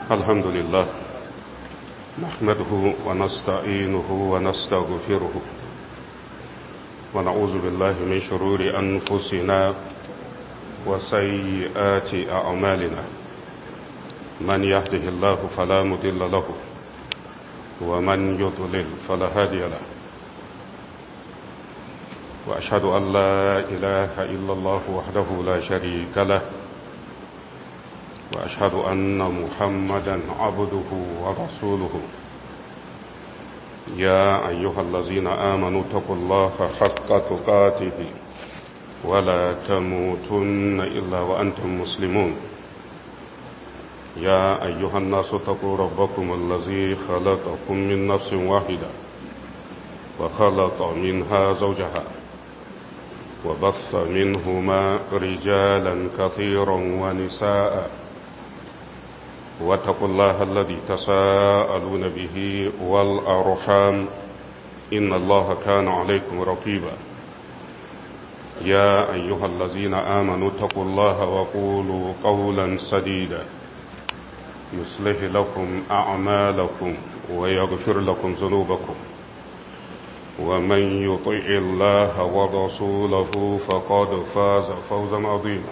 الحمد لله نحمده ونستعينه ونستغفره ونعوذ بالله من شرور أنفسنا وسيئات أعمالنا من يهده الله فلا مضل له ومن يضلل فلا هادي له وأشهد أن لا إله إلا الله وحده لا شريك له وأشهد أن محمدا عبده ورسوله يا أيها الذين آمنوا اتقوا الله حق تقاته ولا تموتن إلا وأنتم مسلمون يا أيها الناس اتقوا ربكم الذي خلقكم من نفس واحدة وخلق منها زوجها وبث منهما رجالا كثيرا ونساء واتقوا الله الذي تساءلون به والأرحام إن الله كان عليكم رقيبا يا أيها الذين آمنوا اتقوا الله وقولوا قولا سديدا يصلح لكم أعمالكم ويغفر لكم ذنوبكم ومن يطع الله ورسوله فقد فاز فوزا عظيما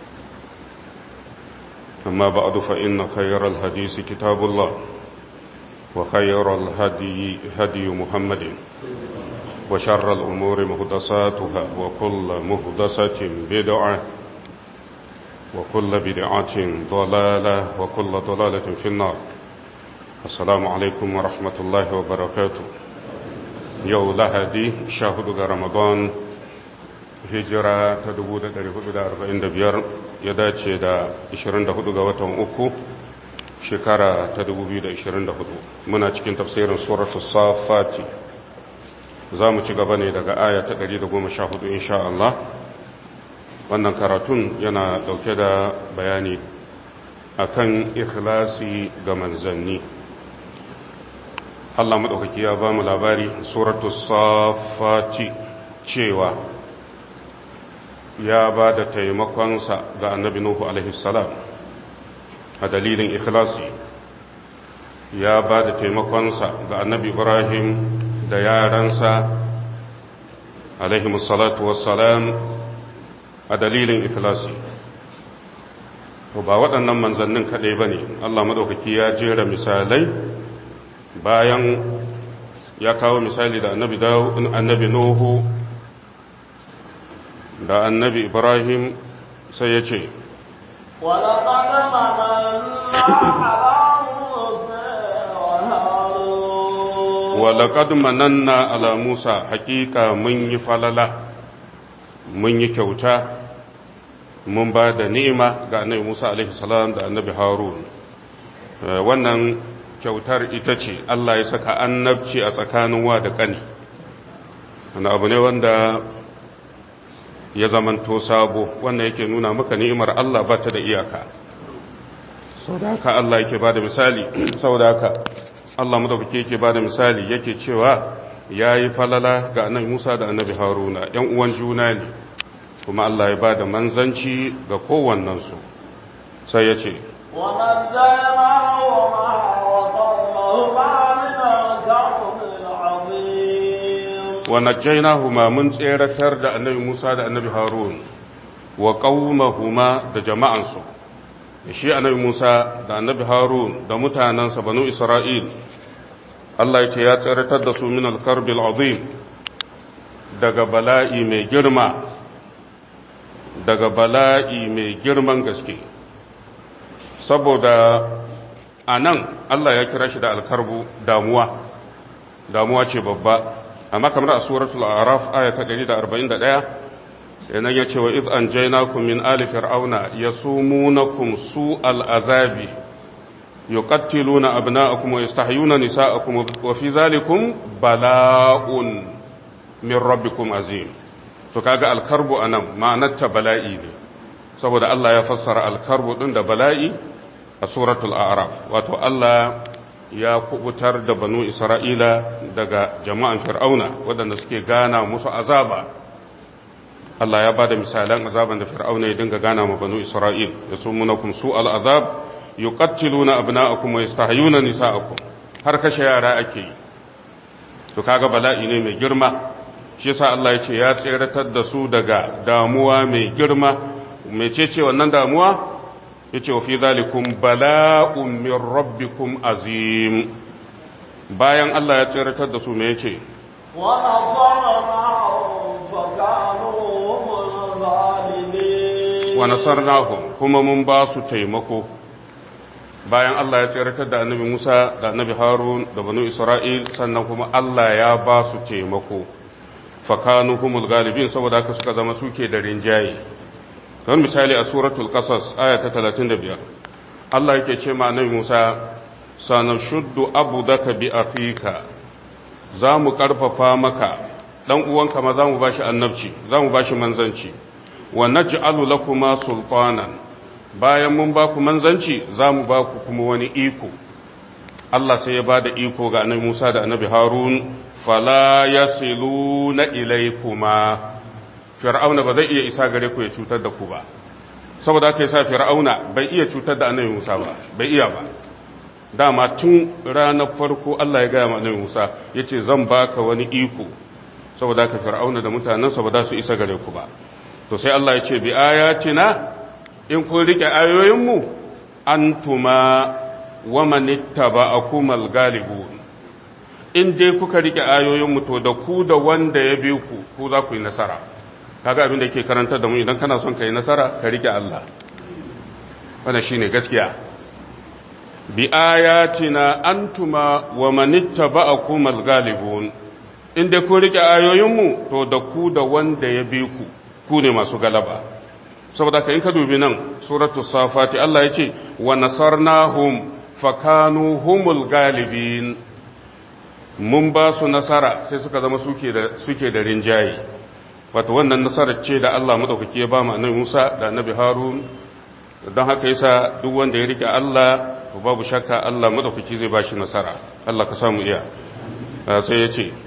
أما بعد فإن خير الحديث كتاب الله وخير الهدي هدي محمد وشر الأمور مهدساتها وكل مهدسة بدعة وكل بدعة ضلالة وكل ضلالة في النار السلام عليكم ورحمة الله وبركاته yau lahadi sha hudu ga ramadan hijira ta 1445 ya dace da 24 ga watan uku shekara ta 2024 muna cikin tafsirin suratul safati za mu ci gaba ne daga aya ta 114 insha Allah wannan karatun yana dauke da bayani akan ikhlasi ga manzanni Allah maɗaukaki ya ba mu labari suratu safati cewa ya ba da taimakonsa ga annabi Nuhu alaihissalam a dalilin ikhlasi ya ba da taimakonsa ga annabi Ibrahim da yaransa alaihimussalatu wassalam a dalilin ikhlasi to ba waɗannan manzannin kaɗai ba ne Allah maɗaukaki ya jera misalai bayan ya kawo misali da annabi annabi Nuhu da annabi Ibrahim sai ya ce walaƙad mananna ala Musa hakika mun yi falala mun yi kyauta mun ba da ni'ima ga annabi Musa alaihi salam da annabi Harun wannan kyautar ita ce Allah ya saka annabci a tsakanin wa da ƙani wani abu ne wanda ya zamanto sabo wannan yake nuna maka ni'imar Allah ba ta da iyaka sau da haka Allah yake ba da misali sau da haka Allah madaukake yake ba da misali yake cewa ya yi falala ga annabi Musa da annabi Haruna ‘yan uwan juna ne kuma Allah ya ba da manzanci ga kowannensu sai ya ce ونجيناهما من tseratar da annabi Musa da annabi Harun wa qaumahuma da jama'ansu shi annabi Musa da annabi Harun da mutanansa banu Isra'il Allah ya ce ya tseratar da su min al-karbil azim daga bala'i mai girma daga bala'i mai girman gaske saboda anan Allah ya kira shi da alkarbu damuwa damuwa ce babba amma kamar a suratul araf aya ta 141 yanan ya ce wa iz anjaynakum min ali fir'auna yasumunakum su'al azabi yuqattiluna abna'akum wa yastahyuna nisa'akum wa fi zalikum bala'un min rabbikum azim to kaga alkarbu anan ma'anar ta bala'i ne saboda Allah ya fassara alkarbu din da bala'i a suratul a'raf wato Allah ya kubutar da banu isra'ila daga jama'an fir'auna waɗanda suke gana musu azaba Allah ya ba da misalan azaban da fir'auna ya dinga gana ma banu isra'il ya sun munakun su al'azab yuqattiluna abna'akum wa yastahyuna nisa'akum har kashe yara ake yi to kaga bala'i ne mai girma shi yasa Allah ya ce ya tseratar da su daga damuwa mai girma mecece wannan damuwa yace wa fi zalikum bala'un min rabbikum azim bayan Allah ya tseratar da su me yace wa nasarnahum fakanu humul ghalibin wa nasarnahum kuma mun ba su taimako bayan Allah ya tseratar da annabi Musa da annabi Harun da banu Isra'il sannan kuma Allah ya ba su taimako fakanu humul galibin saboda haka suka zama suke da rinjaye don misali a suratul qasas aya ta 35 Allah yake ce ma annabi Musa sanashuddu abudaka bi afika zamu karfafa maka dan uwanka ma zamu bashi annabci zamu bashi manzanci wa naj'alu lakuma sultanan bayan mun ba ku manzanci zamu ba ku kuma wani iko Allah sai ya ba da iko ga annabi Musa da annabi Harun fala yasiluna ilaykuma fir'auna ba zai iya isa gare ku ya cutar da ku ba saboda haka yasa fir'auna bai iya cutar da annabi Musa ba bai iya ba dama tun ranar farko Allah ya gaya ma annabi Musa yace zan baka wani iko saboda haka fir'auna da mutanansa ba za su isa gare ku ba to sai Allah ya ce bi ayatina in kun rike ayoyin mu antuma wa man ittaba'akumal galibun in dai kuka rike ayoyin mu to da ku da wanda ya bi ku ku za ku yi nasara kaga abin da yake karantar da mu idan kana son ka yi nasara ka rike Allah wannan shine gaskiya bi ayatina antuma wa man ittaba'akumal galibun in dai kun rike ayoyin mu to da ku da wanda ya bi ku ku ne masu galaba saboda ka in ka dubi nan suratul safati Allah ya ce wa nasarnahum fakanu humul galibin mun ba su nasara sai suka zama suke da suke da rinjaye wato wannan nasarar ce da Allah madaukake ya ba mu annabi Musa da annabi Harun don haka yasa duk wanda ya rike Allah to babu shakka Allah madaukake zai ba shi nasara Allah ka samu iya sai ya ce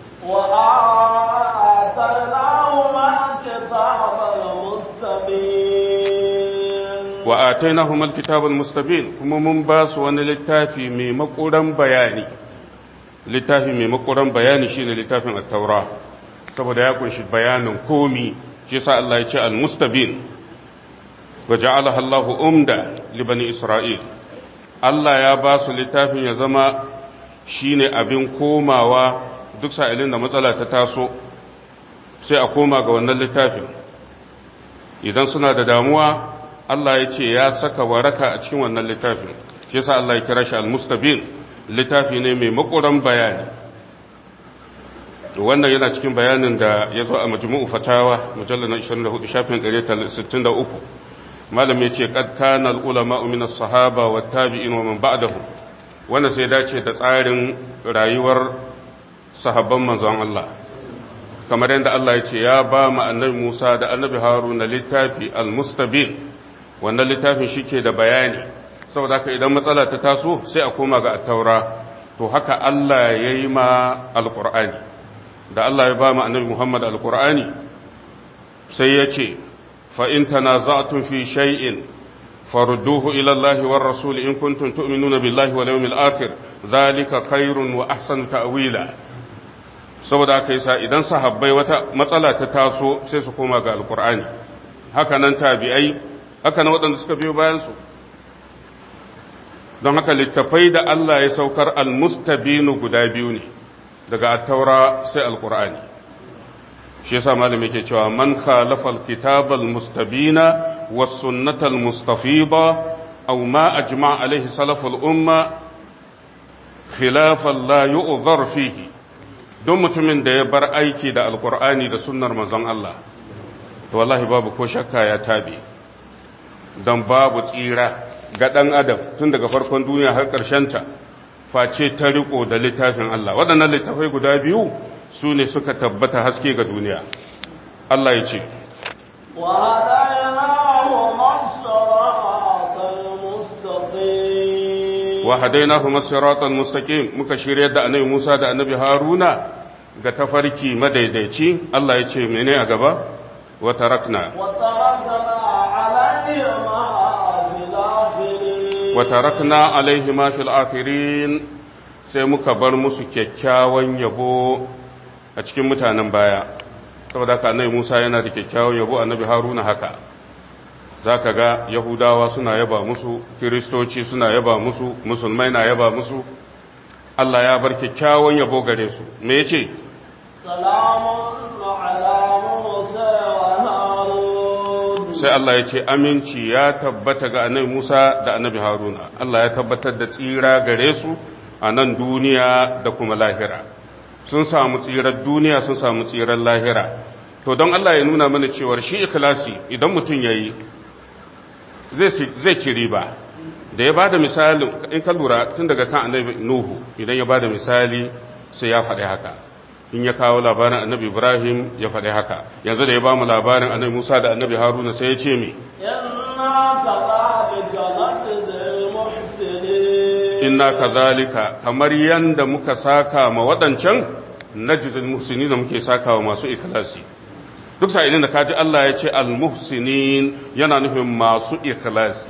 wa atainahum alkitab almustabin kuma mun ba su wani littafi mai makuran bayani littafi mai makuran bayani shine littafin at-taura saboda ya kunshi bayanin komi shi yasa Allah ya ce almustabin wa ja'alaha Allah umda li bani isra'il Allah ya ba su littafin ya zama shine abin komawa duk sa'ilin da matsala ta taso sai a koma ga wannan littafin idan suna da damuwa Allah ya ce ya saka waraka a cikin wannan littafin shi yasa Allah ya kira shi al-mustabin littafi ne mai makuran bayani wannan yana cikin bayanin da ya zo a majmu'u fatawa mujallal na 24 shafin 163 malam ya ce qad kana al-ulama min as-sahaba wa tabi'in wa man ba'dahum wannan sai dace da tsarin rayuwar sahabban manzon Allah kamar yadda Allah ya ce ya ba mu annabi Musa da annabi Haruna littafi al-mustabin wannan littafin shike da bayani saboda haka idan matsala ta taso sai a koma ga at-taura to haka Allah ya yi ma al-Qur'ani da Allah ya ba mu annabi Muhammad al-Qur'ani sai ya ce fa in tanaza'tum fi shay'in farudduhu ila Allah war rasul in kuntum tu'minuna billahi wal yawmil akhir dhalika khairun wa ahsanu ta'wila saboda aka yi sa idan sahabbai wata matsala ta taso sai su koma ga alkur'ani haka nan tabi'ai haka nan waɗanda suka biyo bayansu don haka littafai da Allah ya saukar almustabinu guda biyu ne daga attaura sai alkur'ani shi yasa malami yake cewa man khalafa alkitab almustabina was sunnata almustafida aw ma ajma alaihi salaful umma khilafan la yu'dhar fihi don mutumin da ya bar aiki da alkur'ani da sunnar manzon Allah to wallahi babu ko shakka ya tabi don babu tsira ga ɗan adam tun daga farkon duniya har ta face ta riko da littafin Allah waɗannan littafai guda biyu su ne suka tabbata haske ga duniya Allah ya ce wa hadainahu masiratan mustaqim muka shirya da annabi Musa da annabi Haruna ga tafarki madaidaici Allah ya ce mene a gaba wa tarakna wa wa tarakna alaihi ma fil akhirin sai muka bar musu kyakkyawan yabo a cikin mutanen baya saboda haka annabi Musa yana da kyakkyawan yabo annabi Haruna haka zaka ga Yahudawa suna yaba musu Kiristoci suna yaba musu musulmai na yaba musu Allah ya bar kyakkyawan yabo gare su me yace salamun ala musa wa harun sai Allah ya ce aminci ya tabbata ga annabi Musa da annabi Haruna Allah ya tabbatar da tsira gare su a nan duniya da kuma lahira sun samu tsirar duniya sun samu tsirar lahira to don Allah ya nuna mana cewar shi ikhlasi idan mutum yayi zai zai ci riba da ya bada misali in ka lura tun daga kan annabi Nuhu idan ya bada misali sai ya faɗi haka in ya kawo labarin annabi Ibrahim ya faɗi haka yanzu da ya ba mu labarin annabi Musa da annabi Haruna sai ya ce mi inna kadhalika najzil muhsinin inna kadhalika kamar yanda muka saka ma waɗancan najzil muhsinin da muke saka wa masu ikhlasi duk sa'ilin da kaji Allah ya ce al-muhsinin yana nufin masu ikhlasi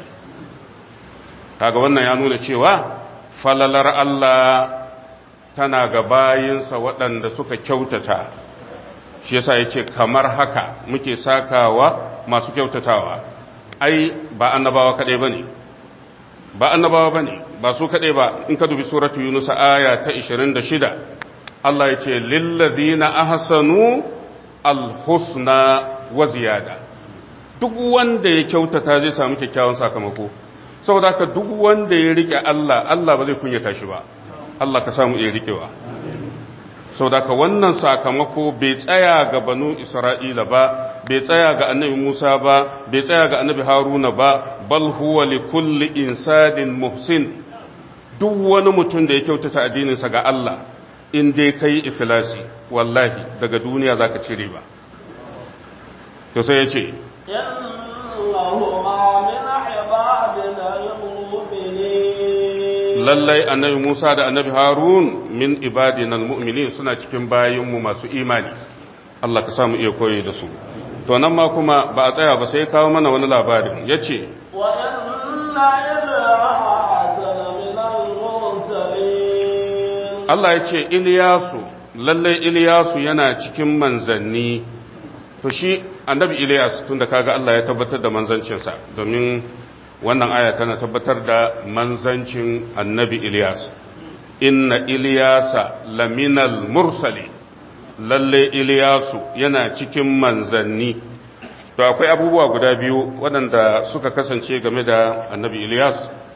kaga wannan ya nuna cewa falalar Allah tana ga bayinsa waɗanda suka kyautata shi yasa ya ce kamar haka muke sakawa masu kyautatawa ai ba annabawa kaɗai ba ne ba annabawa ba ne ba su kaɗai ba in ka dubi suratu yunus aya ta 26 Allah ya ce lillazina ahsanu alhusna wa ziyada duk wanda ya kyautata zai samu kyakkyawan sakamako saboda haka duk wanda ya rike Allah Allah ba zai kunyata shi ba Allah ka samu iya rikewa saboda haka wannan sakamako bai tsaya ga banu Isra'ila ba bai tsaya ga annabi Musa ba bai tsaya ga annabi Haruna ba bal huwa li kulli insanin muhsin duk wani mutum da ya kyautata addininsa ga Allah in dai kai ikhlasi wallahi daga duniya zaka cire ba to sai ya ce lallai annabi Musa da annabi Harun min ibadina almu'minin suna cikin bayinmu masu imani Allah ka samu iya koyi da su to nan ma kuma ba a tsaya ba sai kawo mana wani labarin yace wa inna Allah ya ce Iliyasu lallai Iliyasu yana cikin manzanni to shi annabi Iliyas tunda kaga Allah ya tabbatar da manzancinsa domin wannan aya tana tabbatar da manzancin annabi Iliyas inna Iliyasa laminal mursali lallai Iliyasu yana cikin manzanni to akwai abubuwa guda biyu waɗanda suka kasance game da annabi Iliyas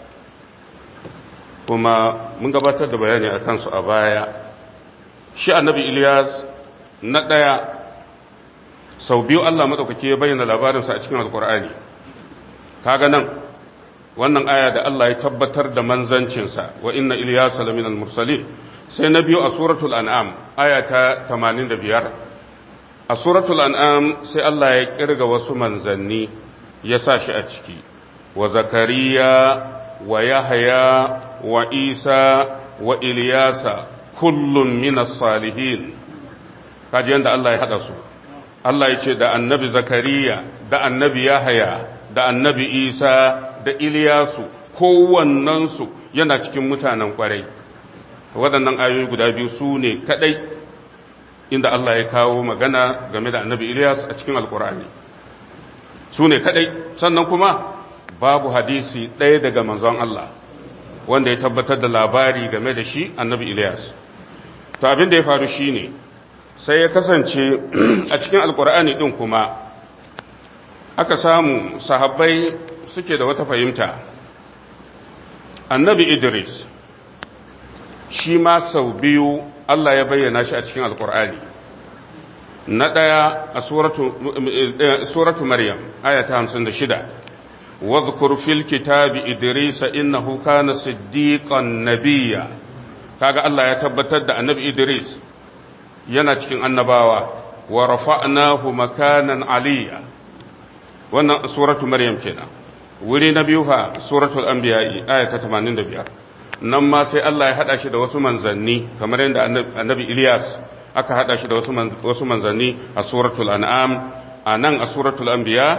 kuma mun gabatar da bayani a kansu a baya shi annabi Ilyas na ɗaya sau biyu Allah maɗaukaki ya bayyana labarinsa a cikin alkur'ani kaga nan wannan aya da Allah ya tabbatar da manzancinsa wa inna Ilyas lamin al-mursalin sai na biyu a suratul an'am aya ta 85 a suratul an'am sai Allah ya kirga wasu manzanni ya sa shi a ciki wa zakariya wa yahya wa isa wa iliyasa kullum minas salihin kaji yadda Allah ya haɗa su Allah ya ce da annabi zakariya da annabi yahaya da annabi isa da iliyasu kowannensu yana cikin mutanen kwarai waɗannan ayoyi guda biyu su ne kaɗai inda Allah ya kawo magana game da annabi iliyas a cikin alkur'ani su ne kaɗai sannan kuma babu hadisi ɗaya daga manzon Allah wanda ya tabbatar da labari game da shi annabi Ilyas to abin da ya faru shine sai ya kasance a cikin alkur'ani din kuma aka samu sahabbai suke da wata fahimta annabi Idris shi ma sau biyu Allah ya bayyana shi a cikin alkur'ani na ɗaya a suratu maryam ayata 56 واذكر في الكتاب إدريس إنه كان صديقا نبيا kaga Allah ya tabbatar da annabi Idris yana cikin annabawa wa rafa'nahu makanan aliyya wannan suratu maryam kenan wuri na biyu fa suratul anbiya aya ta 85 nan ma sai Allah ya hada shi da wasu manzanni kamar yadda annabi Ilyas aka hada shi da wasu wasu manzanni a suratul an'am a nan a suratul anbiya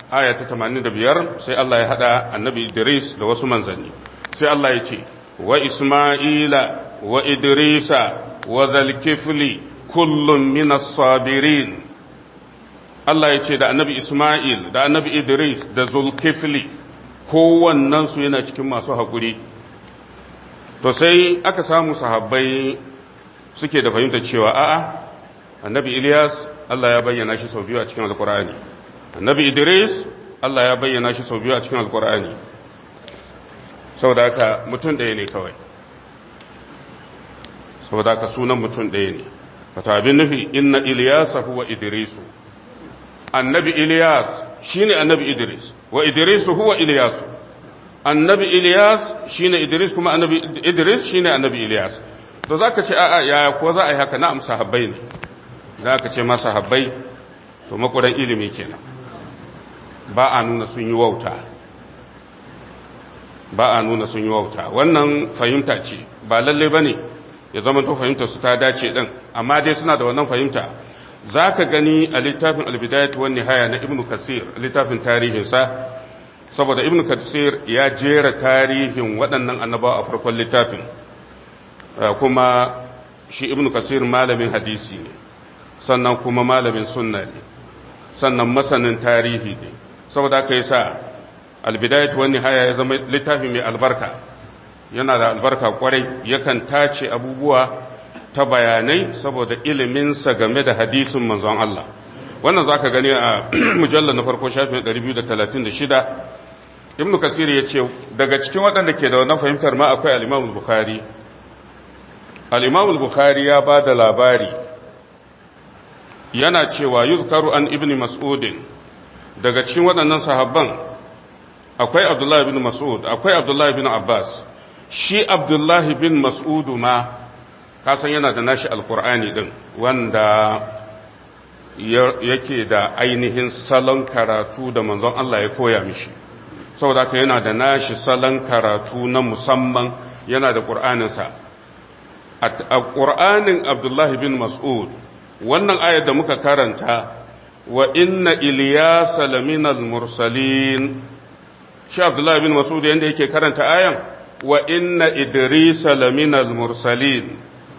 aya ta 85 sai Allah ya hada annabi Idris da wasu manzanni sai Allah ya ce wa Isma'ila wa Idrisa wa zalkifli kullum minas sabirin Allah ya ce da annabi Ismail da annabi Idris da zulkifli kowannensu yana cikin masu haƙuri to sai aka samu sahabbai suke da fahimtar cewa a'a annabi Ilyas Allah ya bayyana shi sau biyu a cikin alkur'ani annabi Idris Allah ya bayyana shi sau biyu a cikin alkur'ani saboda haka mutum ɗaya ne kawai saboda haka sunan mutum ɗaya ne wata abin nufi inna Ilyasa huwa Idrisu annabi Ilyas shine annabi Idris wa Idris huwa Ilyas annabi Ilyas shine Idris kuma annabi Idris shine annabi Ilyas to zaka ce a'a yaya ko za a yi haka na'am sahabbai ne zaka ce ma sahabbai to makudan ilimi kenan ba a nuna sun yi wauta ba a nuna sun yi wauta wannan fahimta ce ba lalle bane ya zama to fahimtar su ta dace din amma dai suna da wannan fahimta za ka gani a littafin albidayat wani haya na ibn kasir littafin tarihinsa saboda ibn kasir ya jera tarihin waɗannan annabawa a farkon littafin kuma shi ibn kasir malamin hadisi ne sannan kuma malamin sunna ne sannan masanin tarihi ne saboda aka yi sa albidayat wani haya ya zama littafi mai albarka yana da albarka kwarai yakan tace abubuwa ta bayanai saboda iliminsa game da hadisin manzon Allah wannan za ka gani a mujallar na farko shafin 236 ibn kasir ya ce daga cikin waɗanda ke da wannan fahimtar ma akwai al'imamul bukhari al'imamul bukhari ya ba da labari yana cewa yuzkaru an ibn mas'udin daga cikin waɗannan sahabban akwai abdullahi bin mas'ud akwai abdullahi bin abbas shi abdullahi bin mas'udu ma kasan yana da nashi alkur'ani din wanda yake da ainihin salon karatu da manzon Allah ya koya mishi saboda haka yana da nashi salon karatu na musamman yana da ƙur'aninsa a ƙur'anin abdullahi bin mas'ud wannan ayar da muka karanta wa inna iliyasa laminal mursalin shi abdullahi bin mas'ud yadda yake karanta ayan wa inna idrisa laminal mursalin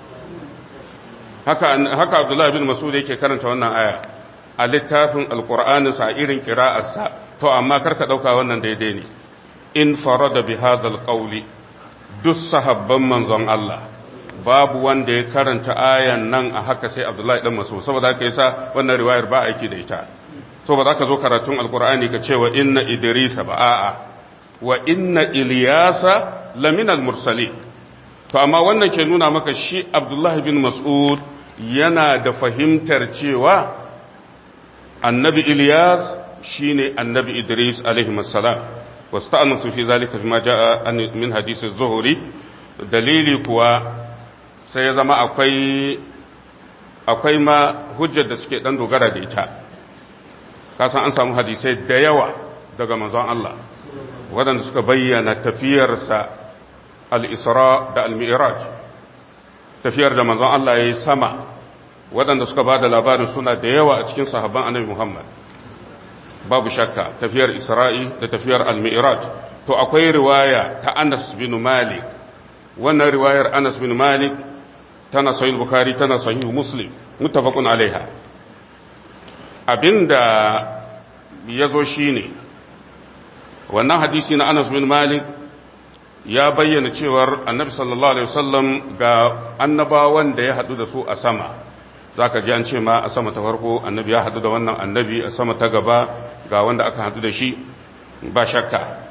haka haka abdullahi bin mas'ud yake karanta wannan aya a littafin alqur'ani sa irin qira'arsa to amma karka dauka wannan daidai ne in farada bi hadha alqawli duk sahabban manzon Allah babu wanda ya karanta ayan nan a haka sai abdullahi dan mas'ud saboda haka yasa wannan riwayar ba aiki da ita to ba za ka zo karatun alqur'ani ka ce wa inna idrisa ba a'a wa inna ilyasa laminal mursalin to amma wannan ke nuna maka shi abdullahi bin mas'ud yana da fahimtar cewa annabi ilyas shine annabi idris alaihi salam wasta'anasu fi zalika bima jaa min hadisi zuhuri dalili kuwa sai ya zama akwai akwai ma hujjar da suke dan dogara da ita kasan an samu hadisai da yawa daga manzon Allah waɗanda suka bayyana tafiyarsa al-isra da al-mi'raj tafiyar da manzon Allah ya yi sama waɗanda suka ba da labarin suna da yawa a cikin sahabban annabi Muhammad babu shakka tafiyar Isra'i da tafiyar al-mi'raj to akwai riwaya ta Anas bin Malik wannan riwayar Anas bin Malik tana sahih Bukhari tana sahih Muslim muttafaqun alaiha abinda yazo shine wannan hadisi na Anas bin Malik ya bayyana cewar annabi sallallahu alaihi wasallam ga annabawan da ya hadu da su a sama zaka ji an ce ma a sama ta farko annabi ya hadu da wannan annabi a sama ta gaba ga wanda aka hadu da shi ba shakka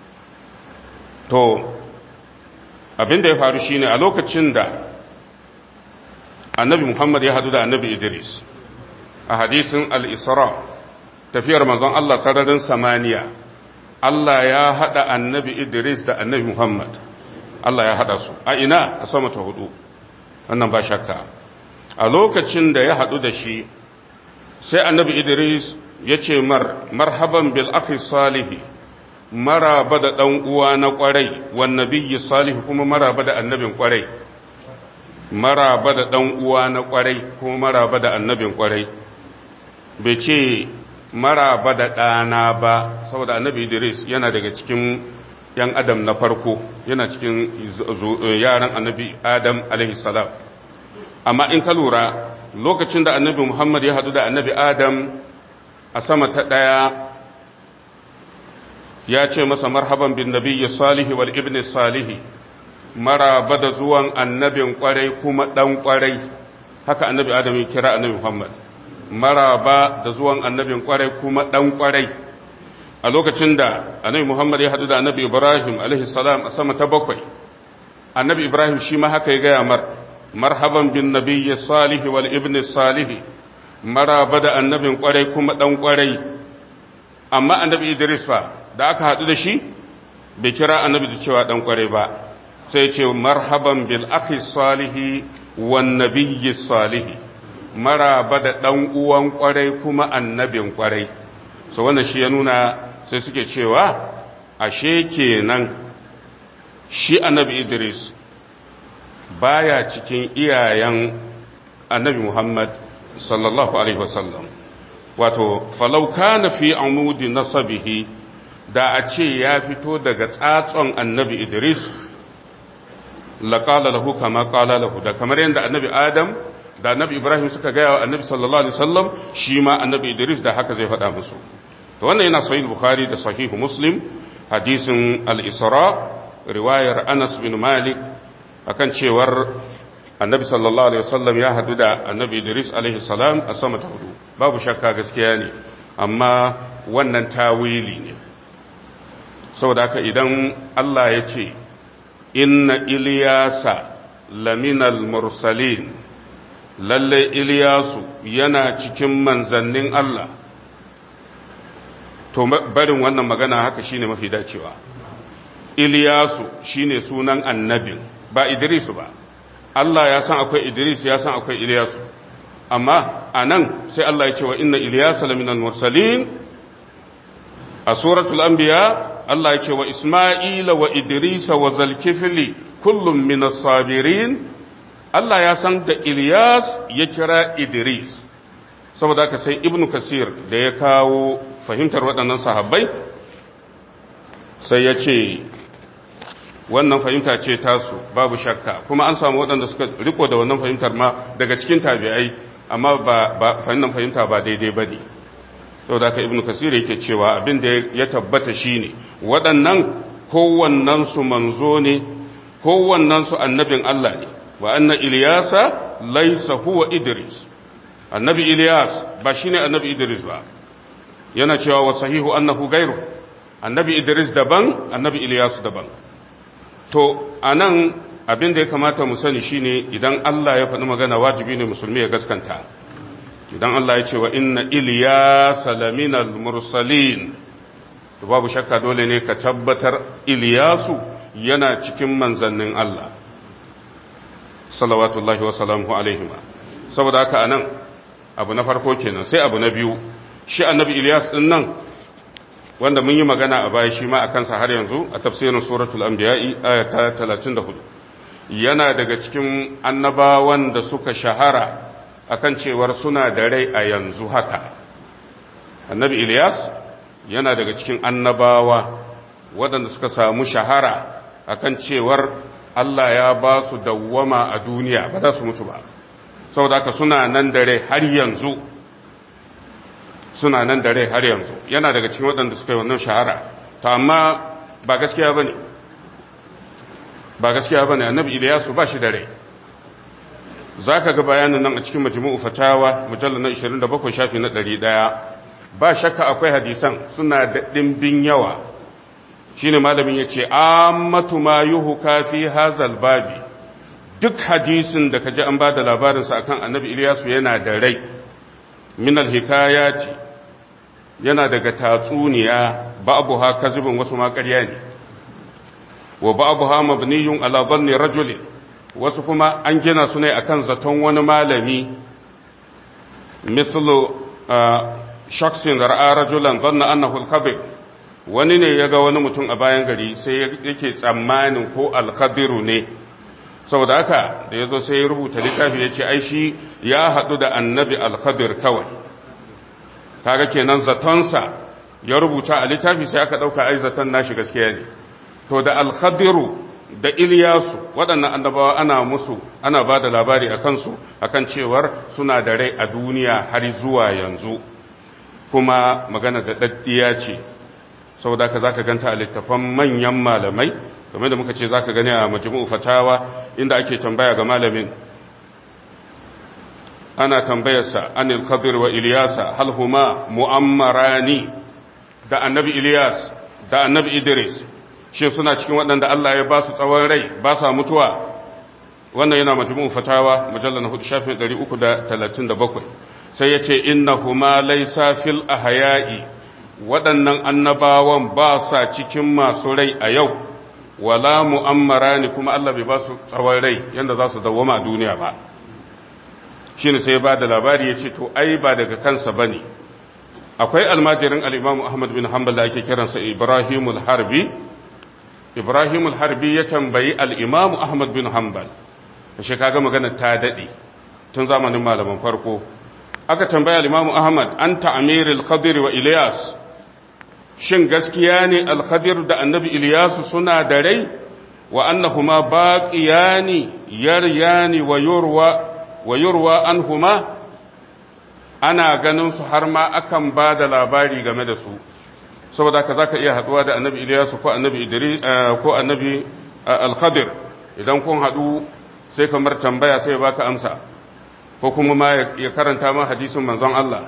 to abin da ya faru shine a lokacin da annabi Muhammad ya hadu da annabi Idris a hadisin al-Isra tafiyar manzon Allah sararin samaniya Allah ya haɗa annabi Idris da annabi Muhammad Allah ya haɗa su a ina a sama ta hudu wannan ba shakka a lokacin da ya haɗu da shi sai annabi Idris ya ce mar marhaban bil akhi salihi maraba da ɗan uwa na ƙwarai wan nabiyyi salihu kuma maraba da annabin ƙwarai maraba da ɗan uwa na ƙwarai kuma maraba da annabin ƙwarai bai ce maraba da ɗana ba saboda annabi idris yana daga cikin yan adam na farko yana cikin yaran annabi adam alaihi salam amma in ka lura lokacin da annabi muhammad ya hadu da annabi adam a sama ta ɗaya ya ce masa marhaban bin nabiyyi salihi wal ibn salihi maraba da zuwan annabin kwarai kuma dan kwarai haka annabi adam ya kira annabi muhammad maraba da zuwan annabin kwarai kuma dan kwarai a lokacin da annabi muhammad ya hadu da annabi ibrahim alaihi salam a sama ta bakwai annabi ibrahim shi ma haka ya gaya mar marhaban bin nabiyyi salihi wal ibn salihi maraba da annabin kwarai kuma dan kwarai amma annabi idris fa da aka haɗu da shi bai kira annabi da cewa ɗan ƙware ba sai ce marhaban bil akhi salihi wan nabiyyi salihi maraba da ɗan uwan ƙware kuma annabin ƙware so wannan shi ya nuna sai suke cewa ashe kenan shi annabi Idris baya cikin iyayen annabi Muhammad sallallahu alaihi wasallam wato falau kana fi amudi nasabihi da a ce ya fito daga tsatson annabi Idris laƙala lahu kama ƙala lahu da kamar yadda annabi Adam da annabi Ibrahim suka gaya wa annabi sallallahu alaihi wasallam shi ma annabi Idris da haka zai faɗa musu to wannan yana sahih Bukhari da sahihu Muslim hadisin al-Isra riwayar Anas bin Malik akan cewar annabi sallallahu alaihi wasallam ya hadu da annabi Idris alaihi salam a sama ta hudu babu shakka gaskiya ne amma wannan tawili ne saboda haka idan Allah ya ce inna iliyasa laminal mursalin lalle iliyasu yana cikin manzannin Allah to barin wannan magana haka shine mafi dacewa iliyasu shine sunan annabin ba idrisu ba Allah ya san akwai idris ya san akwai iliyasu amma anan sai Allah ya ce wa inna iliyasa laminal mursalin a suratul anbiya Allah ya ce wa Ismaila wa Idrisa wa Zalkifili kullum minas sabirin Allah ya san da Ilyas ya kira Idris saboda haka sai Ibn Kasir da ya kawo fahimtar waɗannan sahabbai sai ya ce wannan fahimta ce tasu babu shakka kuma an samu waɗanda suka riko da wannan fahimtar ma daga cikin tabi'ai amma ba fahimtar fahimta ba daidai ba ne sau da aka ibn kasir yake cewa abin da ya tabbata shine waɗannan kowannensu manzo ne kowannensu annabin Allah ne wa anna Iliyasa laisa huwa Idris annabi Iliyas ba shine annabi Idris ba yana cewa wa sahihu annahu gairu annabi Idris daban annabi Iliyas daban to anan abin da ya kamata mu sani shine idan Allah ya faɗi magana wajibi ne musulmi ya gaskanta idan Allah ya ce wa inna Iliyasa laminal mursalin to babu shakka dole ne ka tabbatar Iliyasu yana cikin manzannin Allah salawatullahi wa salamuhu alaihim saboda haka anan abu na farko kenan sai abu na biyu shi annabi Iliyas din nan wanda mun yi magana a baya shi ma akan sa har yanzu a tafsirin suratul anbiya'i aya ta 34 yana daga cikin annabawan da suka shahara akan cewar suna da rai a yanzu haka annabi Ilyas yana daga cikin annabawa waɗanda suka samu shahara akan cewar Allah ya ba su dawwama a duniya ba za su mutu ba saboda haka suna nan da rai har yanzu suna nan da rai har yanzu yana daga cikin waɗanda suka yi wannan shahara to amma ba gaskiya ba ne ba gaskiya ba ne annabi Ilyasu ba shi da rai za ka ga bayanin nan a cikin majmu'u fatawa mujallar na 27 shafi na 100 ba shakka akwai hadisan suna da ɗimbin yawa shine malamin ya ce ammatu ma yuhu kafi hazal babi duk hadisin da ka ji an ba da labarinsa akan annabi Ilyasu yana da rai min alhikayati yana daga tatsuniya ba'abu ha kazibin wasu ma ƙarya ne wa ba'abu ha mabniyun ala dhanni rajulin wasu kuma an gina su ne akan zaton wani malami mislu shaksin ra'a rajulan dhanna annahu al-khabir wani ne yaga wani mutum a bayan gari sai yake tsammanin ko al-khadiru ne saboda haka da yazo sai ya rubuta littafi yace ai shi ya hadu da annabi al-khadir kawai kaga kenan zatonsa ya rubuta a littafi sai aka ɗauka ai zaton nashi gaskiya ne to da alkhadiru da iliyasu waɗannan annabawa ana musu ana ba da labari a kansu akan cewar suna da rai a duniya har zuwa yanzu kuma magana da ɗaɗɗiya ce saboda ka za ka ganta a littafan manyan malamai game da muka ce za ka gani a majmu'u fatawa inda ake tambaya ga malamin ana tambayarsa anil khadir wa iliyasa hal huma mu'ammarani da annabi iliyas da annabi idris shi suna cikin waɗanda Allah ya ba su tsawon rai ba sa mutuwa wannan yana majmu'u fatawa mujallal na hudu shafin 337 sai ya ce innahuma laysa fil ahya'i waɗannan annabawan ba sa cikin masu rai a yau wala mu'ammarani kuma Allah bai ba su tsawon rai yanda za su dawwama a duniya ba shine sai ba da labari ya ce to ai ba daga kansa bane akwai almajirin al-Imam Ahmad bin Hanbal da ake kiransa Ibrahimul Harbi Ibrahimul Harbi ya tambayi al-Imam Ahmad bin Hanbal shi kaga magana ta dade tun zamanin malaman farko aka tambaya al-Imam Ahmad an ta'miril Khadir wa Ilyas shin gaskiya ne al-Khadir da Annabi Ilyas suna da rai wa annahuma baqiyani yaryani wa yurwa wa yurwa anhuma ana ganin su har ma akan ba da labari game da su saboda ka zaka iya haduwa da Annabi Ilyas ko Annabi Idris ko Annabi al-Khadir idan kun hadu sai kamar tambaya sai baka amsa ko kuma ma ya karanta ma hadisin manzon Allah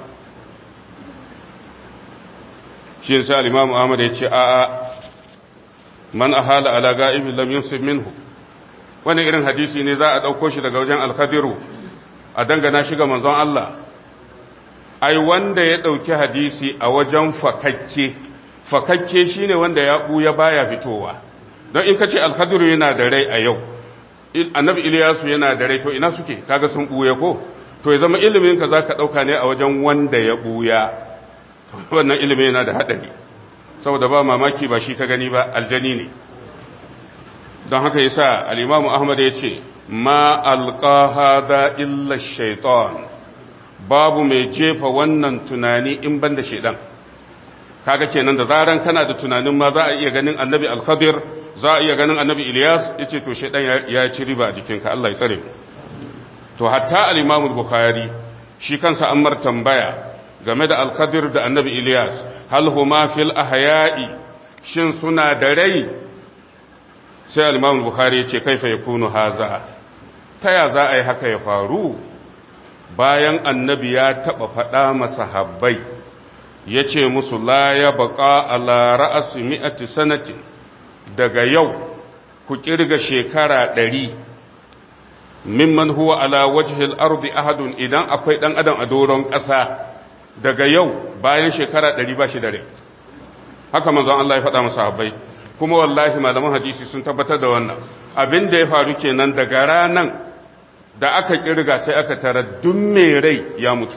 shi sai al-Imam Ahmad ya ce a'a man ahala ala ga'ibi lam yusib minhu wani irin hadisi ne za a dauko shi daga wajen al-Khadiru a dangana shi ga manzon Allah ai wanda ya dauki hadisi a wajen fakakke fakakke shine wanda ya buya baya fitowa don in kace al-Khadiru yana da rai a yau annabi Iliyasu yana da rai to ina suke kaga sun buya ko to ya zama ilimin ka zaka dauka ne a wajen wanda ya buya wannan ilimin yana da hadari saboda ba mamaki ba shi ka gani ba aljani ne don haka yasa al-Imam Ahmad ya ce ma alqa hada illa shaytan babu mai jefa wannan tunani in banda shaydan kaga kenan da zaran kana da tunanin ma za a iya ganin annabi al-Khadir za a iya ganin annabi Ilyas ya ce to shaidan ya ci riba a jikinka Allah ya tsare to hatta al-Imam bukhari shi kansa an mar tambaya game da al-Khadir da annabi Ilyas hal huma fil ahya'i shin suna da rai sai al-Imam bukhari ya ce kaifa yakunu haza ta ya za a yi haka ya faru bayan annabi ya taba faɗa masahabbai ya ce musu la ya baqa ala ra'asi mi'ati sanatin daga yau ku kirga shekara ɗari mimman huwa ala wajhil ardi ahadun idan akwai ɗan adam a doron ƙasa daga yau bayan shekara ɗari ba shi da rai haka manzon Allah ya faɗa masa habbai kuma wallahi malaman hadisi sun tabbatar da wannan abin da ya faru kenan daga ranan da aka kirga sai aka tara duk mai rai ya mutu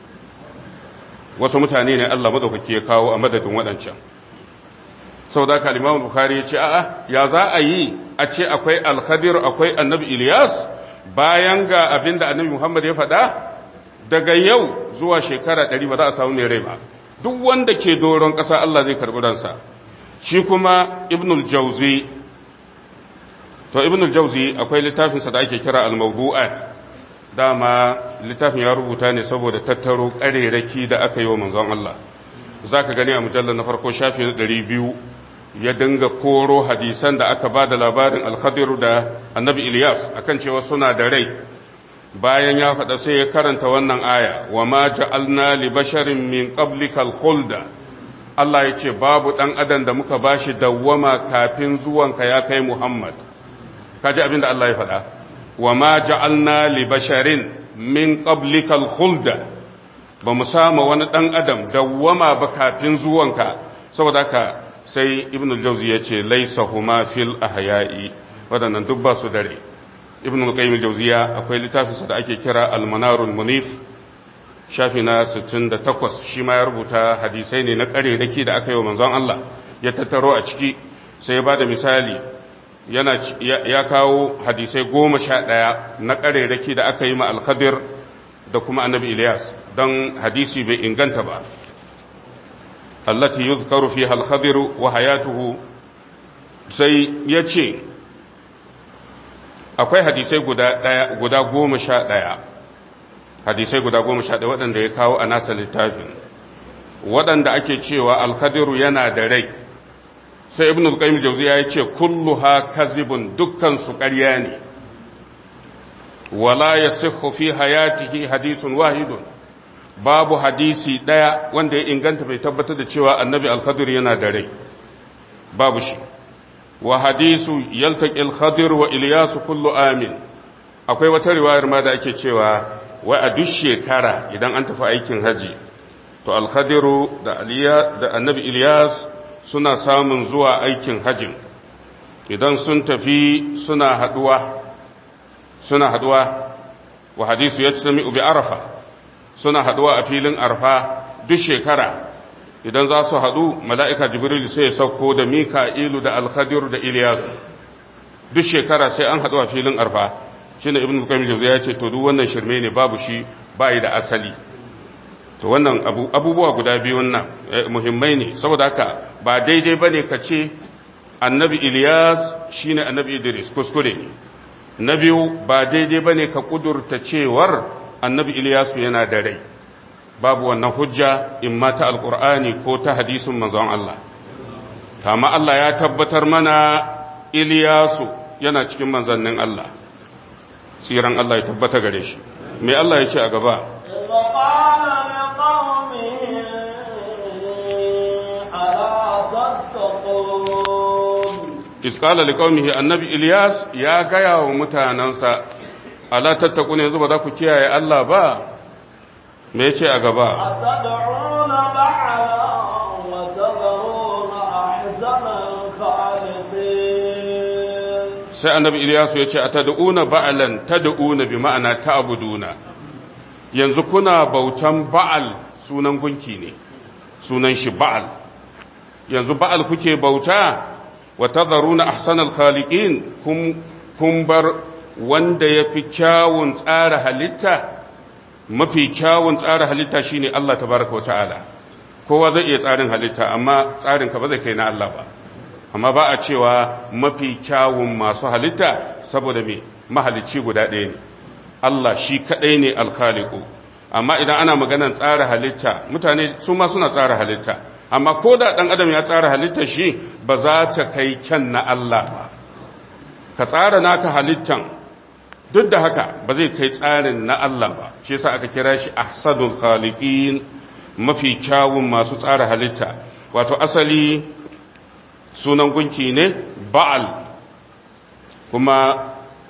wasu mutane ne Allah madaukaki ya kawo a madadin waɗancan sau da ka limamun bukari ya ce a'a ya za a yi a ce akwai alkhadir akwai annabi ilyas bayan ga abin da annabi muhammad ya faɗa daga yau zuwa shekara ɗari ba za a samu mai rai ba duk wanda ke doron ƙasa allah zai karɓi ransa shi kuma ibnul jauzi to ibnul jauzi akwai littafinsa da ake kira al-mawdu'at dama littafin ya rubuta ne saboda tattaro ƙarerake da aka yi wa manzon allah za ka gani a mujallar na farko shafi na ɗari biyu ya dinga koro hadisan da aka ba da labarin alkhadiru da annabi ilyas akan cewa suna da rai bayan ya faɗa sai ya karanta wannan aya wa ma ja'alna li basharin min qablikal khulda Allah ya ce babu ɗan adam da muka bashi dawwama kafin zuwanka ya kai Muhammad kaji abin da Allah ya faɗa wa ma ja'alna li basharin min qablikal khulda ba mu sama wani ɗan adam dawwama ba kafin zuwanka saboda haka sai ibn al-jawzi ya ce laisa huma fil ahya'i wadannan duk ba su dare ibn al-qayyim al-jawziya akwai littafinsa da ake kira al-manarul munif shafi na 68 shi ma ya rubuta hadisai ne na ƙarerake da aka yi wa manzon Allah ya tattaro a ciki sai ya bada misali yana ya kawo hadisai goma sha ɗaya na ƙarerake da aka yi ma al-khadir da kuma annabi Ilyas don hadisi bai inganta ba allati yuzkaru fiha al-khadir wa hayatuhu sai yace akwai hadisai guda daya guda goma sha daya hadisai guda goma sha daya waɗanda ya kawo a nasa littafin waɗanda ake cewa al-khadiru yana da rai sai ibn al-qayyim jawziya ya ce kulluha kazibun dukkan su ƙarya ne wala yasihhu fi hayatihi hadithun wahidun babu hadisi daya wanda ya inganta bai tabbatar da cewa annabi al-khadir yana da rai babu shi wa hadisu yaltaqi al-khadir wa ilyas kullu amin akwai wata riwayar ma da ake cewa wai a duk shekara idan an tafi aikin haji to al-khadiru da aliya da annabi ilyas suna samun zuwa aikin hajjin idan sun tafi suna haduwa suna haduwa wa hadisu ya tsami ubi arafa suna haduwa a filin arfa duk shekara idan za su hadu mala'ika jibril sai ya sauko da mika'ilu da alkhadir da iliyasu duk shekara sai an haduwa filin arfa shi ne ibn bukamil ya ce to duk wannan shirme ne babu shi bayi da asali to wannan abubuwa guda biyun nan muhimmai ne saboda haka ba daidai ba ne ka ce annabi Ilyas shi ne annabi Idris kuskure ne na biyu ba daidai ba ne ka kudurta cewar annabi Ilyasu yana da rai babu wannan hujja in ma ta alkur'ani ko ta hadisin manzon Allah kama Allah ya tabbatar mana Ilyasu yana cikin manzannin Allah tsiran Allah ya tabbata gare shi mai Allah ya ce a gaba iskala liqaumihi annabi Ilyas ya gaya wa mutanansa ala tattakuna yanzu ba za ku kiyaye Allah ba me yace a gaba atad'una ba'ala wa tadruna ahsana al-khaliqin sai annabi Ilyas ya ce atad'una ba'alan tad'una bi ma'ana ta'buduna yanzu kuna bautan ba'al sunan gunki ne sunan shi ba'al yanzu ba'al kuke bauta wa tadharuna ahsanal khaliqin kun kun bar wanda yafi kyawun tsara halitta mafi kyawun tsara halitta shine Allah tabaaraka wa ta'ala kowa zai iya tsarin halitta amma tsarin ka ba zai kai na Allah ba amma ba a cewa mafi kyawun masu halitta saboda me mahalicci guda ɗaya ne Allah shi kadai ne alkhaliqu amma idan ana maganar tsara halitta mutane su ma suna tsara halitta amma ko da ɗan adam ya tsara halittar shi ba za ta kai kyan na Allah ba ka tsara naka halittan duk da haka ba zai kai tsarin na Allah ba shi yasa aka kira shi ahsanul khaliqin mafi kyawun masu tsara halitta wato asali sunan gunki ne ba'al kuma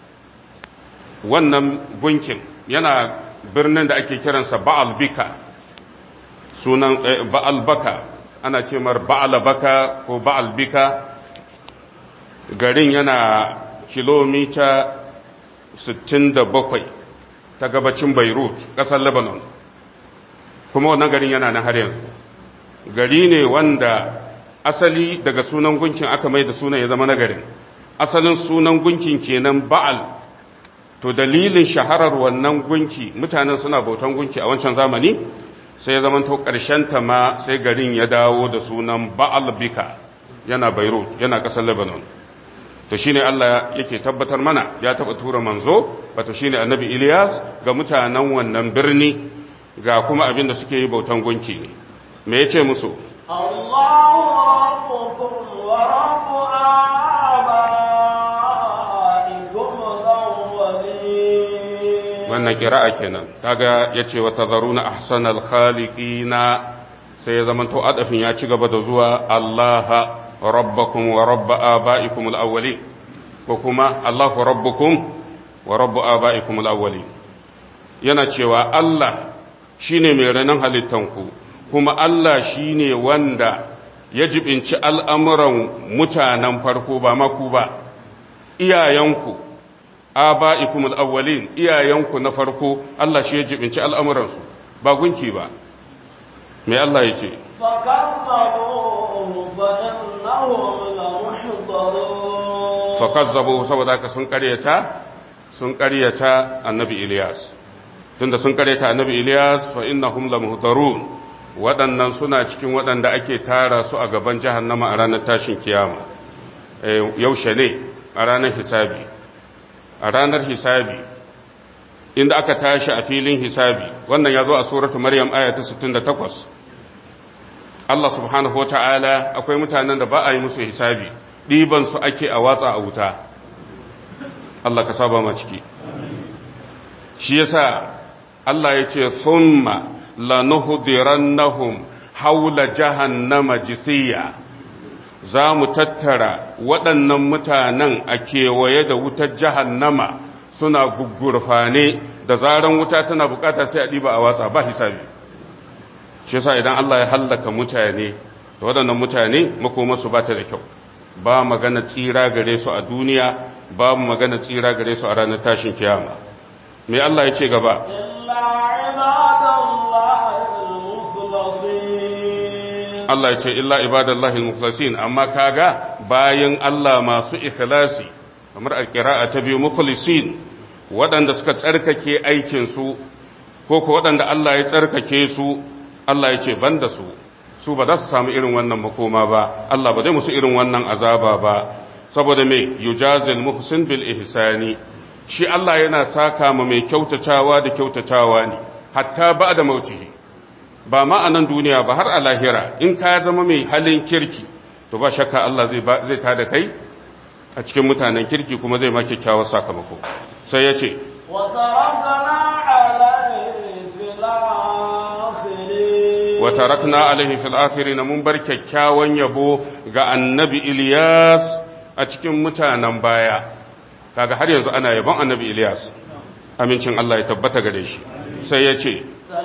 wannan gunkin yana birnin da ake kiransa ba'al bika sunan ba'al baka ana ce mar ba'al baka ko ba'al bika garin yana kilomita 67 ta gabacin beirut ƙasar lebanon kuma wannan garin yana na har yanzu gari ne wanda asali daga sunan gunkin aka mai da sunan ya zama na garin asalin sunan gunkin kenan ba'al to dalilin shaharar wannan gunki mutanen suna bautan gunki a wancan zamani sai ya zama to ta ma sai garin ya dawo da sunan ba'al bika yana beirut yana ƙasar lebanon to shine Allah yake tabbatar mana ya taba tura manzo wato shine annabi Ilyas ga mutanen wannan birni ga kuma abin da suke yi bautan gunki ne me yace musu Allahu rabbukum wa rabbu abaikum al-awwalin wannan qira'a kenan kaga yace wa tadharuna ahsanal khaliqina sai ya zamanto adafin ya ci gaba da zuwa Allah rabbakum wa rabb abaikum al-awwalin ko kuma Allahu rabbukum wa rabb abaikum al-awwalin yana cewa Allah shine mai ranan halittanku kuma Allah shine wanda ya jibinci al'amuran mutanen farko ba maku ba iyayenku aba'ikum al-awwalin iyayenku na farko Allah shi ya jibinci al'amuransu ba gunki ba me Allah ya ce فكذبوه فإنهم لمحضرون fakazzabu saboda haka sun karyata sun karyata annabi Ilyas tunda sun karyata annabi Ilyas fa innahum lamuhdarun waɗannan suna cikin waɗanda ake tara su a gaban jahannama a ranar tashin kiyama yaushe ne a ranar hisabi a ranar hisabi inda aka tashi a filin hisabi wannan ya zo a suratu maryam aya ta 68 Allah subhanahu wata'ala akwai mutanen da ba a yi musu hisabi ɗiban su ake a watsa a wuta Allah ka saba ma ciki shi yasa Allah ya ce summa lanuhdirannahum haula jahannama jisiya za mu tattara waɗannan mutanen a kewaye da wutar jahannama suna gugurfane da zaran wuta tana bukata sai a ɗiba a watsa ba hisabi shi yasa idan Allah ya hallaka mutane da waɗannan mutane makomarsu ba ta da kyau ba magana tsira gare su a duniya ba magana tsira gare su a ranar tashin kiyama me Allah ya ce gaba Allah ya ce illa ibadallahi mukhlasin amma kaga bayan Allah masu ikhlasi kamar alqira'a ta biyu mukhlisin waɗanda suka tsarkake aikin su ko ko waɗanda Allah ya tsarkake su Allah ya ce banda su su ba za su samu irin wannan makoma ba Allah ba zai musu irin wannan azaba ba saboda me yujazil muhsin bil ihsani shi Allah yana saka ma mai kyautatawa da kyautatawa ne hatta ba da mautihi ba ma a nan duniya ba har a lahira in ka zama mai halin kirki to ba shakka Allah zai zai tada kai a cikin mutanen kirki kuma zai ma kyakkyawar sakamako sai ya ce wa tarakna alaihi fil akhirin mun bar kyakkyawan yabo ga annabi Ilyas a cikin mutanen baya kaga har yanzu ana yabon annabi Ilyas amincin Allah ya tabbata gare shi sai ya ce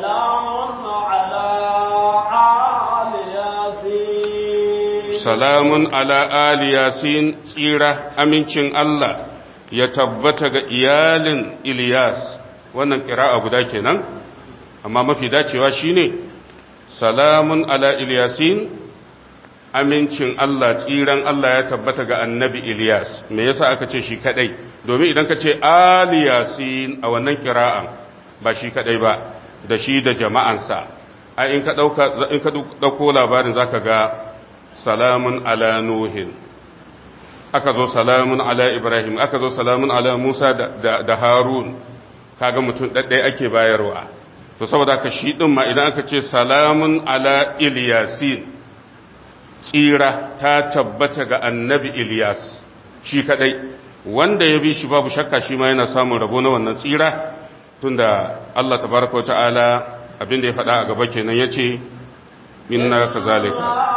salamun ala ali yasin tsira amincin Allah ya tabbata ga iyalin Ilyas wannan ƙira'a guda kenan amma mafi dacewa shine salamun ala Ilyasin amincin Allah tsiran Allah ya tabbata ga annabi Ilyas me yasa aka ce shi kadai domin idan ka ce aliyasin a wannan kira'an ba shi kadai ba da shi da jama'ansa a in ka dauka in ka dauko labarin zaka ga salamun ala nuhin aka zo salamun ala ibrahim aka zo salamun ala musa da, da, harun kaga mutum ɗaɗɗai ake bayarwa to saboda ka shi ɗin ma idan aka ce salamun ala iliyasin tsira ta tabbata ga annabi iliyas shi kaɗai wanda ya bi shi babu shakka shi ma yana samun rabo na wannan tsira tunda Allah tabaraka wa ta'ala abinda ya faɗa a gaba kenan ya ce inna kazalika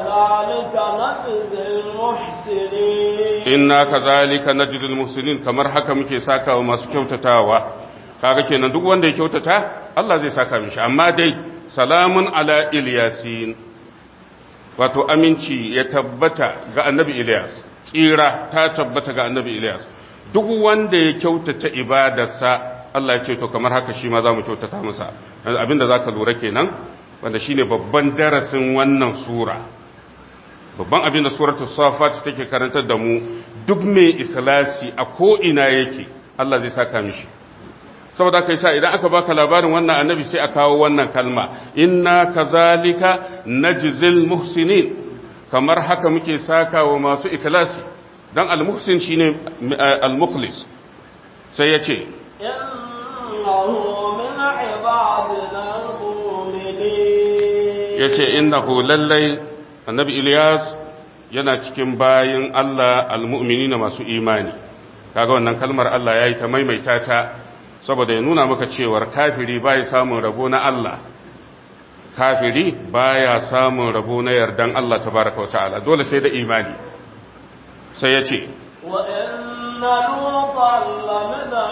inna kazalika najzil muhsinin kamar haka muke sakawa masu kyautatawa kaga kenan duk wanda ya kyautata Allah zai saka mishi amma dai salamun ala ilyasin wato aminci ya tabbata ga annabi Ilyas tsira ta tabbata ga annabi Ilyas duk wanda ya kyautata ibadarsa Allah ya ce to kamar haka shi ma za mu kyautata masa abinda zaka lura kenan wanda shine babban darasin wannan sura babban abin da suratul safat take karantar da mu duk mai ikhlasi a ko ina yake Allah zai saka mishi saboda kai sa idan aka baka labarin wannan annabi sai a kawo wannan kalma inna kazalika najzil muhsinin kamar haka muke saka wa masu ikhlasi dan al-muhsin shine al-mukhlis sai ya ce innahu min ibadina al-mu'minin yace innahu lallai annabi Ilyas yana cikin bayin Allah almu'mini na masu imani kaga wannan kalmar Allah ya yi ta maimaita ta saboda ya nuna maka cewar kafiri baya samun rabo na Allah kafiri baya samun rabo na yardan Allah tabaraka wa ta'ala dole sai da imani sai ya ce wa inna lutan lamina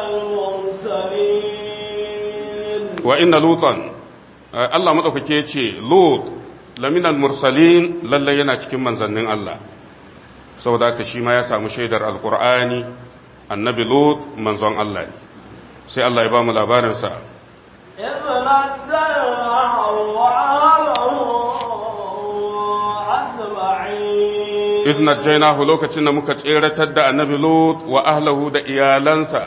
al-mursalin wa inna lutan Allah madaukake ce lut laminal mursalin lallai yana cikin manzannin Allah saboda haka shi ma ya samu shaidar alkur'ani annabi lut manzon Allah ne sai Allah ya ba mu labarinsa iznat jainahu lokacin da muka tseratar da annabi lut wa ahlahu da iyalansa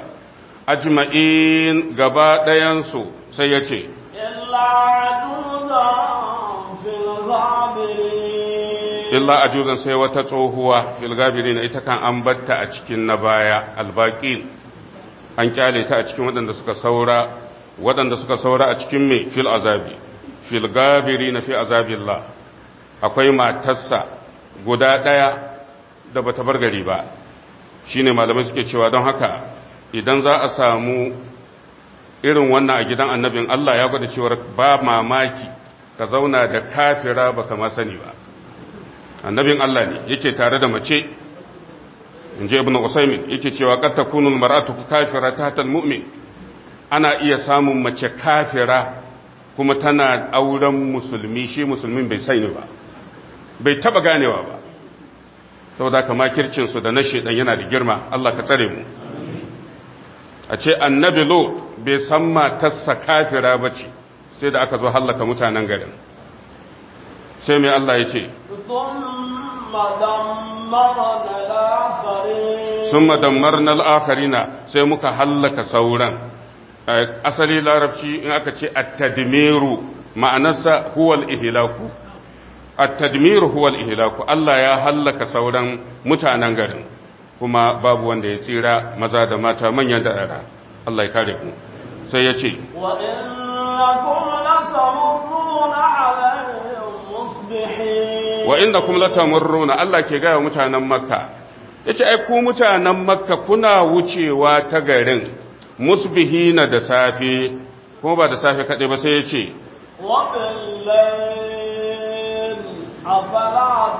ajma'in gaba ɗayansu sai ya ce illa في الغابرين illa ajuzan sai wata tsohuwa fil gabirin ita kan an batta a cikin na baya albaqin an kyale ta a cikin waɗanda suka saura waɗanda suka saura a cikin me fil azabi fil gabirin fi azabillah akwai matarsa guda ɗaya da bata bar gari ba shine malamai suke cewa don haka idan za a samu irin wannan a gidan annabin Allah ya gwada cewa ba mamaki ka zauna da kafira baka ma sani ba annabin Allah ne yake tare da mace in je ibn usaymin yake cewa qad takunu almar'atu kafira tahta almu'min ana iya samun mace kafira kuma tana auren musulmi shi musulmin bai sani ba bai taba ganewa ba saboda kama kircin su da na shedan yana da girma Allah ka tsare mu a ce annabi lo bai san matarsa kafira bace sai da aka zo hallaka mutanen garin sai mai Allah ya ce ثم دمرنا الآخرين sun madammar na al'akarina sai muka hallaka sauran asali larabci in aka ce attadmiru ma'anarsa huwal ihilaku attadmiru huwal ihilaku Allah ya hallaka sauran mutanen garin kuma babu wanda ya tsira maza da mata manyan da ɗara Allah ya kare ku sai ya ce وإنكم لتمرون عليهم مصبحين wa inda kuma latamurruna Allah ke gaya mutanen makka yace ai ku mutanen makka kuna wucewa ta garin musbihina da safe kuma ba da safe kaɗai ba sai yace وبالليل أفلا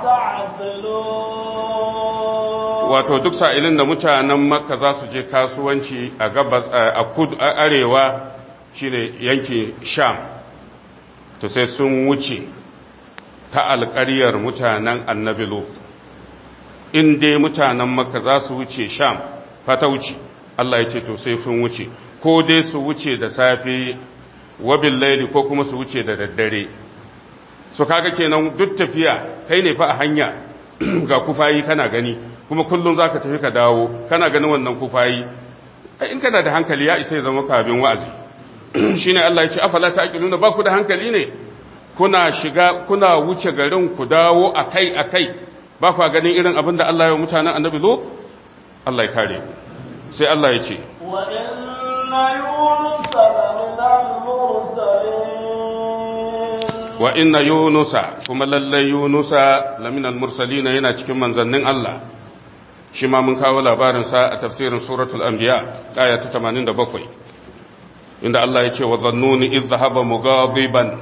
تعقلون wato duk sa'ilin da mutanen makka za su je kasuwanci a gabas a kudu a arewa shine yankin sham to sai sun wuce ta alƙaryar mutanen annabi lut in dai mutanen makka za su wuce sham fata wuce Allah ya ce to sai sun wuce ko dai su wuce da safe wabin laili ko kuma su wuce da daddare su kaga kenan duk tafiya kai ne fa a hanya ga kufayi kana gani kuma kullum za ka tafi ka dawo kana ganin wannan kufayi in kana da hankali ya isa ya zama kabin wa'azi shine Allah ya ce afala ta'qiluna ba ku da hankali ne kuna shiga kuna wuce garin ku dawo akai akai ba ku ganin irin abin da Allah ya mutanen annabi Lut Allah ya kare ku sai Allah ya ce wa inna yunus min al-mursalin wa inna yunusa kuma lalle yunusa lamin al-mursalin yana cikin manzannin Allah shi ma mun kawo labarin sa a tafsirin suratul anbiya aya ta 87 inda Allah ya ce wa dhannuni idh dhahaba mughadiban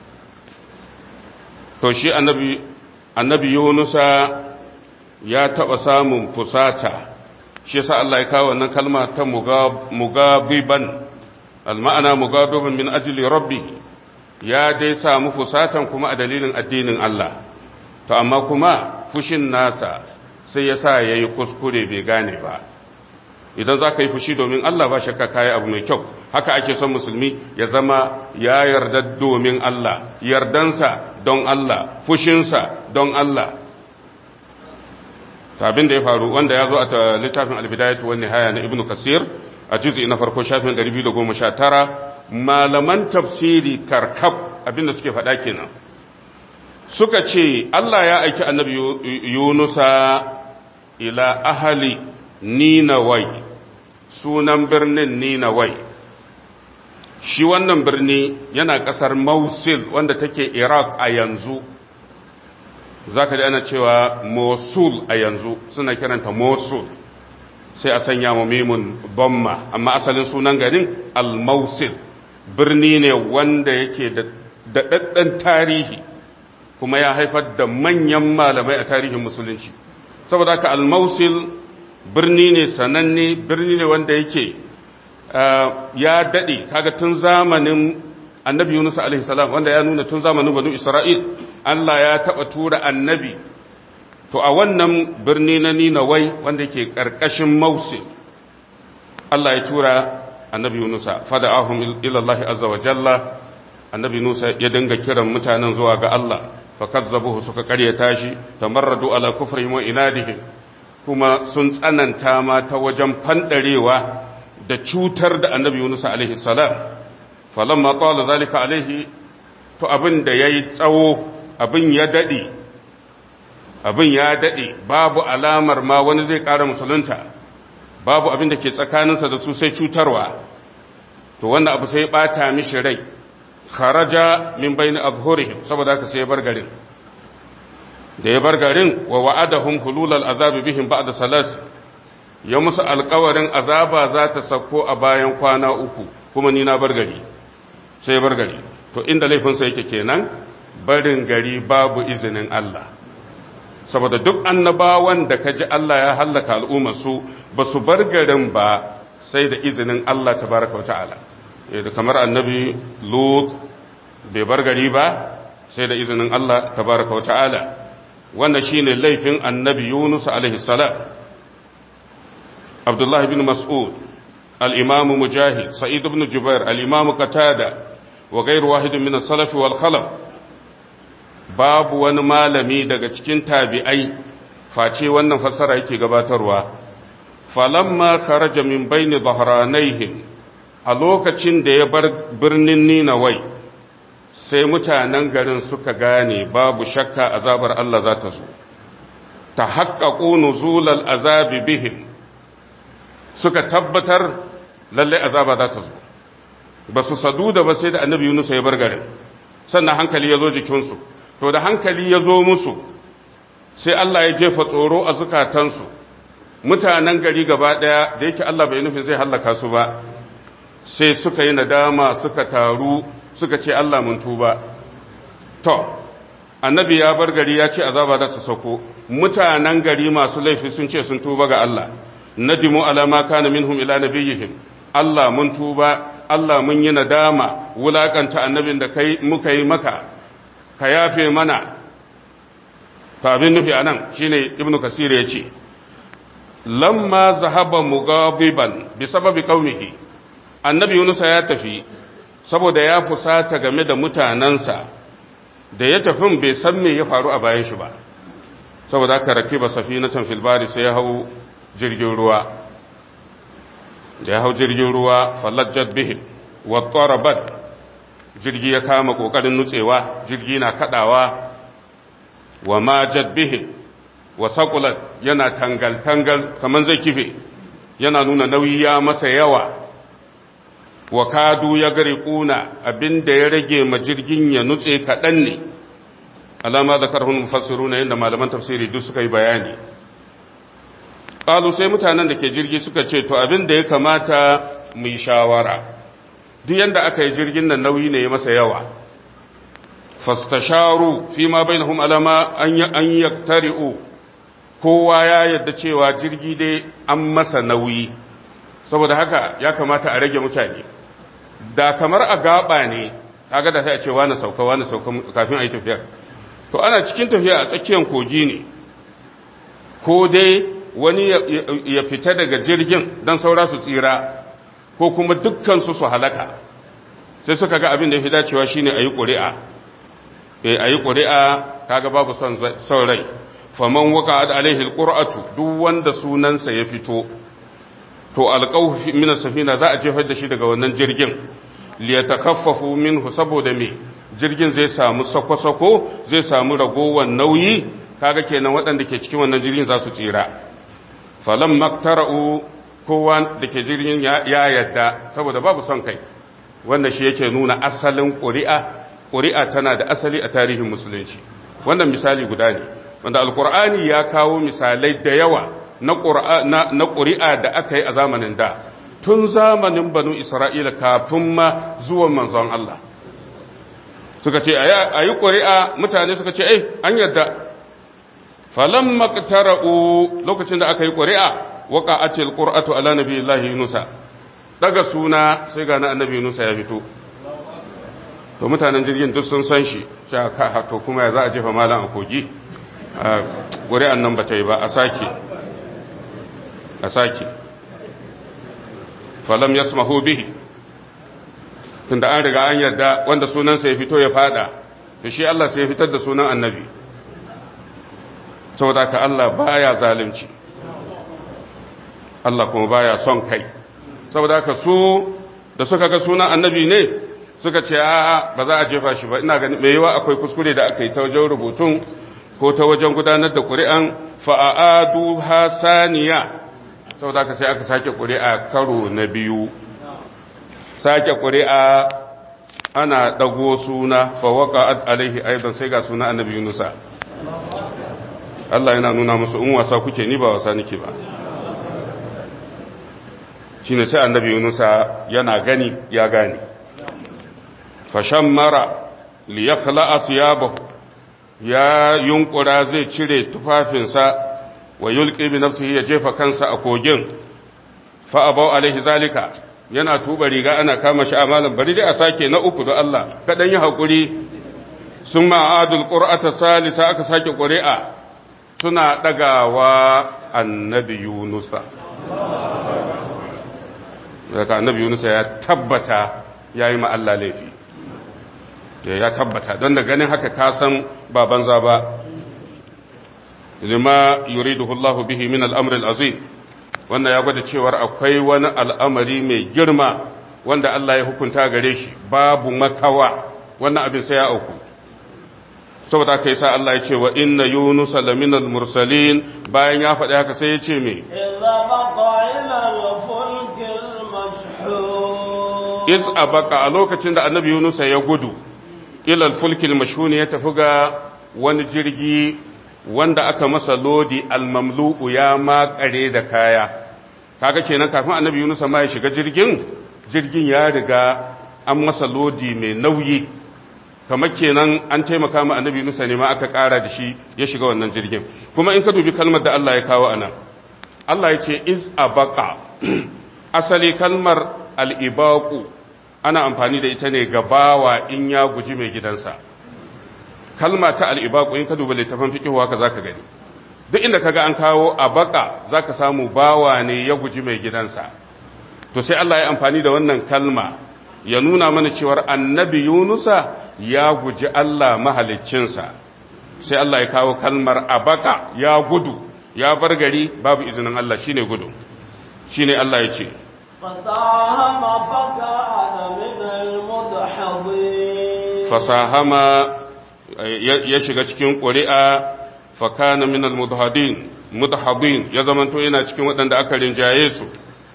to shi annabi annabi yunusa ya taba samun fusata shi yasa Allah ya kawo wannan kalma ta mugabiban alma'ana mugabiban min ajli rabbih ya dai samu fusatan kuma a dalilin addinin Allah to amma kuma fushin nasa sai yasa yayi kuskure bai gane ba idan za ka yi fushi domin Allah ba shakka kayi abu mai kyau haka ake son musulmi ya zama ya yarda domin Allah yardansa don Allah fushinsa don Allah abin da ya faru wanda ya zo a littafin albidayatu wani haya na ibnu kasir a juz'i na farko shafin 219 malaman tafsiri karkab abin da suke faɗa kenan suka ce Allah ya aiki annabi yunusa ila ahali ninawai sunan birnin ninawai shi wannan birni yana ƙasar mausil wanda take iraq a yanzu za ka ana cewa mosul a yanzu suna kiranta mosul sai a sanya mu mimun bomma amma asalin sunan garin al-mausil birni ne wanda yake da daɗaɗɗen tarihi kuma ya haifar da manyan malamai a tarihin musulunci saboda haka al-mausil birni ne sananne birni ne wanda yake ya daɗe kaga tun zamanin annabi Yunus alaihi salam wanda ya nuna tun zamanin banu Isra'il Allah ya taba tura annabi to a wannan birni na Ninawai wanda yake karkashin Mausil Allah ya tura annabi Yunus fada'ahum ila Allah azza wa jalla annabi Yunus ya dinga kiran mutanen zuwa ga Allah fakazzabuhu suka karyata shi tamarradu ala kufrihim wa inadihim kuma sun tsananta ma ta wajen fandarewa da cutar da annabi Yunus alaihi salam falamma tala zalika alaihi to abin da yayi tsawo abin ya daɗe abin ya daɗe babu alamar ma wani zai ƙara musulunta babu abin da ke tsakaninsa da su sai cutarwa to wannan abu sai ɓata mishi rai kharaja min bayni azhurihim saboda haka sai ya bar garin da ya bar garin wa wa'adahum hululal azabi bihim ba'da salas ya musu alƙawarin azaba za ta sako a bayan kwana uku kuma ni na bar gari sai ya bar gari to inda laifinsa yake kenan barin gari babu izinin Allah saboda duk annabawan da kaji Allah ya hallaka al'ummar su ba su bar garin ba sai da izinin Allah tabaraka wa ta'ala kamar annabi Lut bai bar gari ba sai da izinin Allah tabaraka wa ta'ala wannan shine laifin annabi Yunus alaihi salam Abdullah ibn Mas'ud al-Imam Mujahid Sa'id ibn Jubair al-Imam Qatada wa ghayr wahid min as-salaf wal khalaf babu wani malami daga cikin tabi'ai face wannan fassara yake gabatarwa falamma kharaja min bayni dhahranaihim a lokacin da ya bar birnin Ninawai sai mutanen garin suka gane babu shakka azabar Allah za ta zo ta haƙaƙo nuzulal azabi bihim suka tabbatar lalle azaba za ta zo ba su sadu da ba sai da annabi Yunus ya bar garin sannan hankali ya zo jikinsu to da hankali ya zo musu sai Allah ya jefa tsoro a zukatansu mutanen gari gaba ɗaya da yake Allah bai nufin zai hallaka su ba sai suka yi nadama suka taru suka ce Allah mun tuba to annabi ya bar gari ya ce azaba za ta sauko mutanen gari masu laifi sun ce sun tuba ga Allah nadimu ala ma kana minhum ila nabiyihim Allah mun tuba Allah mun yi nadama wulakanta annabin da kai muka yi maka ka yafe mana to abin nufi anan shine ibnu kasir ya ce lamma zahaba mugabiban bi sababi qaumihi annabi Yunus ya tafi saboda ya fusata game da mutanansa da ya tafi bai san me ya faru a bayan shi ba saboda aka rakiba safinatan fil bari sai ya hau jirgin ruwa da ya hau jirgin ruwa falajjat bihim wa tarabat jirgi ya kama kokarin nutsewa jirgi na kadawa wa majat bihim wa saqulat yana tangal tangal kaman zai kife yana nuna nauyi ya masa yawa wa kadu ya gari kuna abinda ya rage ma jirgin ya nutse kaɗan ne alama da karhun mufassiru na yadda malaman tafsiri duk suka yi bayani ƙalu sai mutanen da ke jirgi suka ce to abinda ya kamata mu yi shawara duk yadda aka yi jirgin nan nauyi ne ya masa yawa fastasharu fi ma bainahum alama an yaktari'u kowa ya yadda cewa jirgi dai an masa nauyi saboda haka ya kamata a rage mutane da kamar a gaba ne kaga da sai a ce wani sauka wani sauka kafin a yi tafiyar to ana cikin tafiya a tsakiyar kogi ne ko dai wani ya fita daga jirgin don saura su tsira ko kuma dukkansu su halaka sai suka ga abin da ya fi dacewa shine a yi ƙuri'a a yi ƙuri'a kaga babu son rai faman waka da alaihi alƙur'atu duk wanda sunansa ya fito to alƙawu min safina za a jefar da shi daga wannan jirgin liyatakaffafu minhu saboda me jirgin zai samu sako-sako zai samu ragowar nauyi kaga kenan waɗanda ke cikin wannan jirgin za su tsira falam maktara'u kowa da ke jirgin ya yadda saboda babu son kai wannan shi yake nuna asalin ƙuri'a ƙuri'a tana da asali a tarihin musulunci wannan misali guda ne wanda alƙur'ani ya kawo misalai da yawa na ƙuri'a da aka yi a zamanin da tun zamanin banu isra'ila kafin ma zuwan manzon Allah suka ce a yi ƙuri'a mutane suka ce ai an yadda falon maktara'u lokacin da aka yi ƙuri'a waka a ce ƙura'atu ala nabi Allah Yunusa daga suna sai ga na annabi Yunusa ya fito to mutanen jirgin duk sun san shi to kuma ya za a jefa malam a kogi ƙuri'an nan ba ta yi ba a sake a sake falam ya bihi tunda an riga an yarda wanda sunansa ya fito ya fada da shi Allah sai ya fitar da sunan annabi saboda ka Allah baya zalunci Allah kuma baya son kai saboda ka su da suka ga sunan annabi ne suka ce a ba za a jefa shi ba ina gani mai yawa akwai kuskure da aka yi ta wajen rubutun ko ta wajen gudanar da ƙuri'an fa'adu hasaniya saboda aka sai aka sake ƙuri'a karo na biyu sake ƙuri'a ana ɗago suna fawaka alaihi aidan sai ga suna annabi yunusa Allah yana nuna musu in wasa kuke ni ba wasa nake ba shi ne sai annabi yunusa yana gani ya gani fashan mara liyakla asiyabahu ya yunkura zai cire tufafinsa wa yulqi bi nafsihi ya jefa kansa a kogin fa abau alaihi zalika yana tuba riga ana kama shi amalan bari dai a sake na uku da Allah kadan yi hakuri sun ma'adul qur'ata salisa aka sake ƙuri'a suna dagawa annabi yunusa daga annabi yunusa ya tabbata yayi ma Allah laifi ya tabbata don da ganin haka ka san ba banza ba lima yuriduhu Allah bihi min al-amr al-azim wannan ya gwada cewar akwai wani al'amari mai girma wanda Allah ya hukunta gare shi babu makawa wannan abin sai ya auku saboda kai sa Allah ya ce wa inna yunusa lamina al-mursalin bayan ya faɗi haka sai ya ce me إذا بقى إلى الفلك المشحون iz abaka a lokacin da annabi yunusa ya gudu ila al-fulk al-mashhun ya tafi ga wani jirgi wanda aka masa lodi al-mamlu'u ya makare da kaya kaga kenan kafin annabi yunusa ma ya shiga jirgin jirgin ya riga an masa lodi mai nauyi kamar kenan an taimaka ma annabi yunusa ne ma aka kara da shi ya shiga wannan jirgin kuma in ka dubi kalmar da Allah ya kawo anan Allah ya ce iz abaka asali kalmar al-ibaqu ana amfani da ita ne ga bawa in ya guji mai gidansa kalma ta al'ibaku in ka duba littafin fikihu haka za ka gani duk inda ka ga an kawo a baka za ka samu bawa ne ya guji mai gidansa to sai Allah ya amfani da wannan kalma ya nuna mana cewar annabi yunusa ya guji Allah mahaliccinsa sai Allah ya kawo kalmar a baka ya gudu ya bar gari babu izinin Allah shine gudu shine Allah ya ce فساهم فكان من المدحضين fasahama ya shiga cikin ƙuri'a fakana min al-mudhadin mudhadin ya zamanto yana cikin waɗanda aka rinjaye su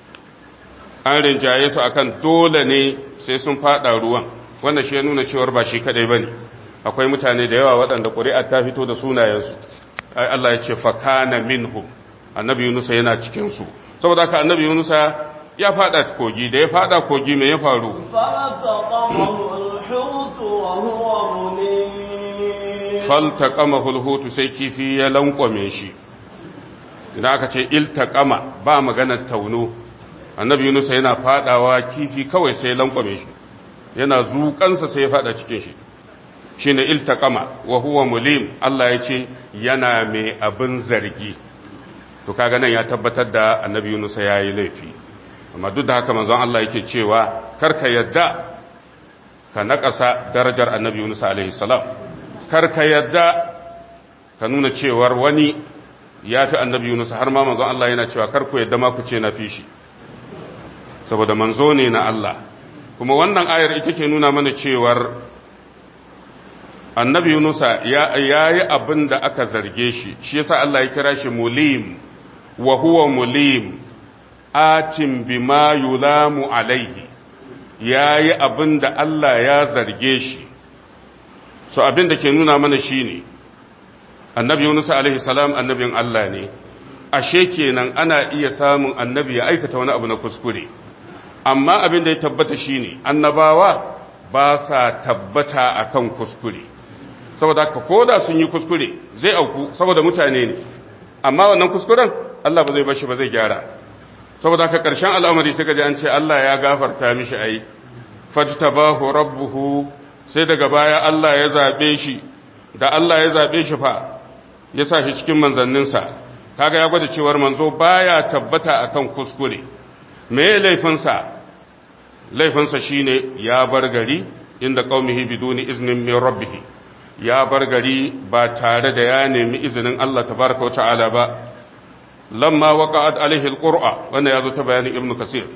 an rinjaye su akan dole ne sai sun fada ruwan wannan shi ya nuna cewar ba shi kadai bane akwai mutane da yawa waɗanda ƙuri'a ta fito da sunayensu ai Allah ya ce fakana minhum annabi Yunusa yana cikin su saboda haka annabi Yunusa ya fada kogi da ya fada kogi me ya faru فالتقمه الحوت وهو مليم faltaqamahu alhutu sai kifi ya lankwame shi idan aka ce iltaqama ba maganar tauno annabi Yunus yana fadawa kifi kawai sai ya lankwame shi yana zukansa sai ya fada cikin shi shine iltaqama wa huwa mulim Allah ya ce yana mai abin zargi to kaga nan ya tabbatar da annabi Yunus ya yi laifi amma duk da haka manzon Allah yake cewa karka yadda ka naƙasa darajar annabi Yunus alaihi salam karka yadda ka nuna cewar wani ya fi annabi Yunus har ma manzon Allah yana cewa karku yadda ma ku ce na fi shi saboda manzo ne na Allah kuma wannan ayar ita ke nuna mana cewar annabi Yunus ya yi abin da aka zarge shi shi yasa Allah ya kira shi mulim wa huwa mulim atin bima yulamu alaihi ya yi abin da Allah ya zarge shi so abin da ke nuna mana shi ne annabi Yunus alaihi salam annabin Allah ne ashe kenan ana iya samun annabi ya aikata wani abu na kuskure amma abin da ya tabbata shi ne annabawa ba sa tabbata akan kuskure saboda haka koda sun yi kuskure zai auku saboda mutane ne amma wannan kuskuren Allah ba zai bashi ba zai gyara saboda haka ƙarshen al'amari sai gaji an ce Allah ya gafarta mishi ai fajtabahu rabbuhu sai daga baya Allah ya zabe shi da Allah ya zabe shi fa ya sa shi cikin manzanninsa kaga ya gwada cewar manzo baya tabbata akan kuskure me laifinsa laifinsa shine ya bar gari inda qaumihi biduni iznin min rabbih ya bar gari ba tare da ya nemi izinin Allah tabaraka wa ta'ala ba lamma waqa'at alaihi alqur'a wannan yazo ta bayanin ibnu kasir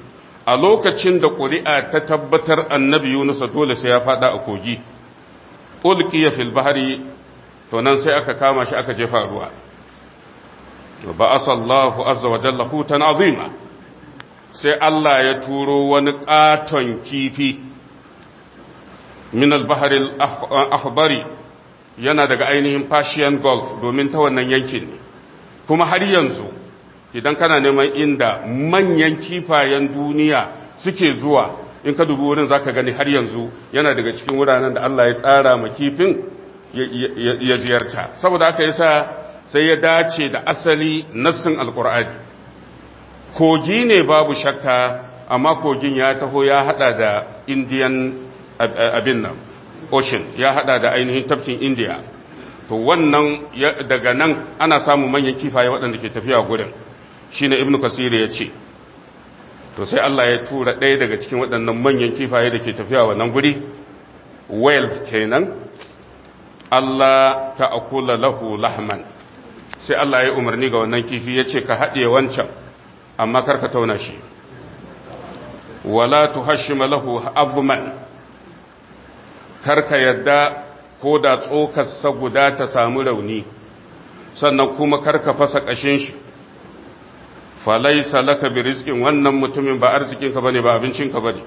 a lokacin da ƙuri'a ta tabbatar annabi yunusa dole sai ya fada a kogi ulqiya fil bahri to nan sai aka kama shi aka jefa ruwa ba asallahu azza wa jalla hutan azima sai Allah ya turo wani katon kifi min al-bahri al-akhbari yana daga ainihin Persian Gulf domin ta wannan yankin ne kuma har yanzu idan kana neman inda manyan kifayen duniya suke zuwa in ka dubi wurin zaka gani har yanzu yana daga cikin wuraren da Allah ya tsara ma kifin ya ziyarta saboda haka yasa sai ya dace da asali nassin alkur'ani kogi ne babu shakka amma kogin ya taho ya hada da indian abin nan ocean ya hada da ainihin tafkin india to wannan daga nan ana samun manyan kifaye waɗanda ke tafiya gurin shine ibnu kasir ya ce to sai Allah ya tura ɗaya daga cikin waɗannan manyan kifaye da ke tafiya wannan guri whales kenan Allah ta akula lahu lahman sai Allah ya umarni ga wannan kifi ya ce ka haɗe wancan amma karka tauna shi wala tuhashima lahu azman karka yadda ko da tsokarsa guda ta samu rauni sannan kuma karka fasa ƙashin shi falaisa laka bi rizqin wannan mutumin ba arzikinka bane ba abincinka bane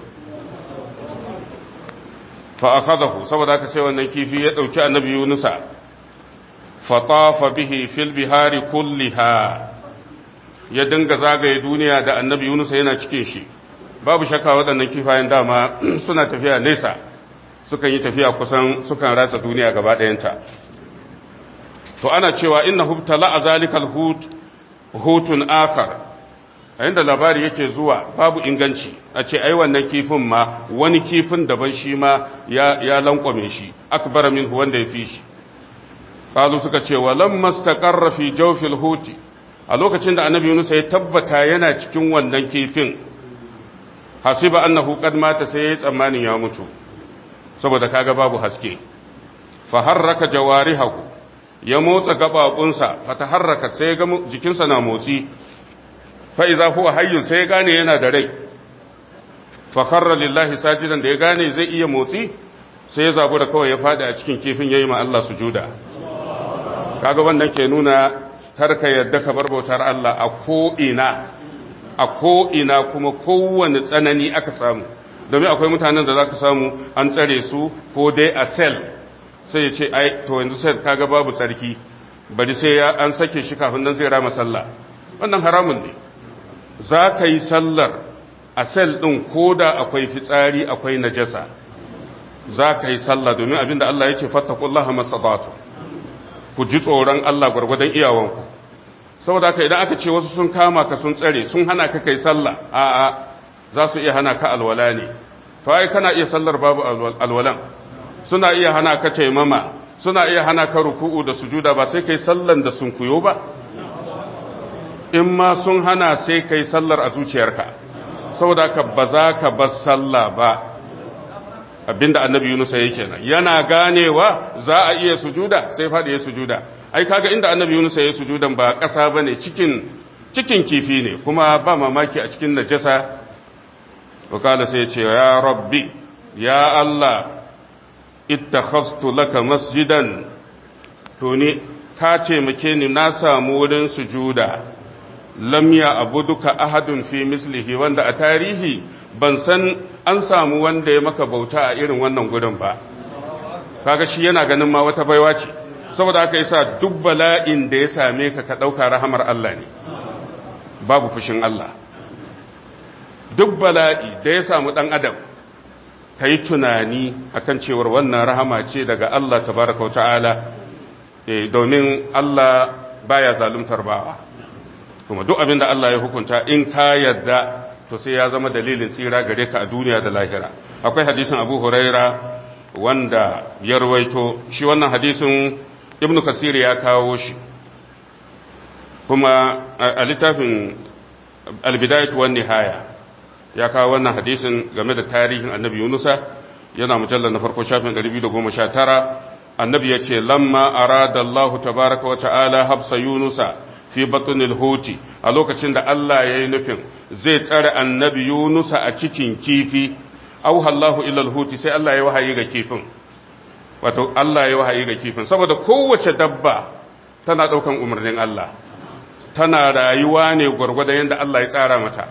fa akhadahu saboda haka sai wannan kifi ya dauki annabi Yunusa fa tafa bihi fil bihari kulliha ya dinga zagaye duniya da annabi Yunusa yana cikin shi babu shakka waɗannan kifayen dama suna tafiya nesa sukan yi tafiya kusan sukan ratsa duniya gaba ɗayanta to ana cewa innahu tala zalikal hut hutun akhar a inda labari yake zuwa babu inganci a ce ai wannan kifin ma wani kifin daban shi ma ya, ya lankwame shi akbar min wanda ya fi shi qalu suka ce walam mastaqarra fi jawfil huti a lokacin da annabi Yunus ya tabbata yana cikin wannan kifin hasiba annahu qad mata sai ya tsammanin ya mutu saboda kaga babu haske fa harraka jawarihahu ya motsa gababunsa fataharrakat sai ga jikinsa na motsi fa idza huwa hayyun sai ya gane yana da rai fa kharra lillahi sajidan da ya gane zai iya motsi sai ya zabu da kawai ya fadi a cikin kifin yayi ma Allah sujuda kaga wannan ke nuna karka yadda ka bar bautar Allah a ko ina a ko ina kuma kowane tsanani aka samu domin akwai mutanen da zaka samu an tsare su ko dai a sel sai ya ce ai to yanzu sai kaga babu tsarki bari sai ya an sake shi kafin nan zai rama sallah wannan haramun ne za ka yi sallar a sel ɗin ko da akwai fitsari akwai najasa za ka yi sallah domin abinda Allah ya ce fattakullaha masabatu ku ji tsoron Allah gwargwadon iyawanku saboda haka idan aka ce wasu sun kama ka sun tsare sun hana ka kai sallah a'a za su iya hana ka alwala ne to ai kana iya sallar babu alwalan suna iya hana ka taimama suna iya hana ka ruku'u da sujuda ba sai kai sallan da sun kuyo ba in ma sun hana sai kai sallar a zuciyarka saboda ka ba za ka bar sallah ba abinda annabi Yunus yake nan yana ganewa za a iya sujuda sai faɗi ya sujuda ai kaga inda annabi Yunus ya sujudan ba ƙasa bane cikin cikin kifi ne kuma ba mamaki a cikin najasa wakala sai ya ce ya rabbi ya Allah ittakhastu laka masjidan to ne ka taimake ni na samu wurin sujuda lam ya abuduka ahadun fi mislihi wanda a tarihi ban san an samu wanda ya maka bauta a irin wannan gudun ba kaga shi yana ganin ma wata baiwa ce saboda aka yasa duk bala'in da ya same ka ka dauka rahamar Allah ne babu fushin Allah duk bala'i da ya samu dan adam ka yi tunani akan cewar wannan rahama ce daga Allah tabaraka wa ta'ala domin Allah baya zaluntar bawa kuma duk abin da Allah ya hukunta in ka yadda to sai ya zama dalilin tsira gare ka a duniya da lahira akwai hadisin Abu Huraira wanda ya rawaito shi wannan hadisin Ibn Kasir ya kawo shi kuma a littafin Al-Bidayah wan Nihaya ya kawo wannan hadisin game da tarihin Annabi Yunusa yana mujallar na farko shafin 219 annabi ya ce lamma arada Allah tabaraka wa ta'ala habsa yunusa fi batnil huti a lokacin da Allah ya yi nufin zai tsare annabi Yunusa a cikin kifi auha Allahu ila huti sai Allah ya wahayi ga kifin wato Allah ya wahayi ga kifin saboda kowace dabba tana daukan umarnin Allah tana rayuwa ne gwargwadon yadda Allah ya tsara mata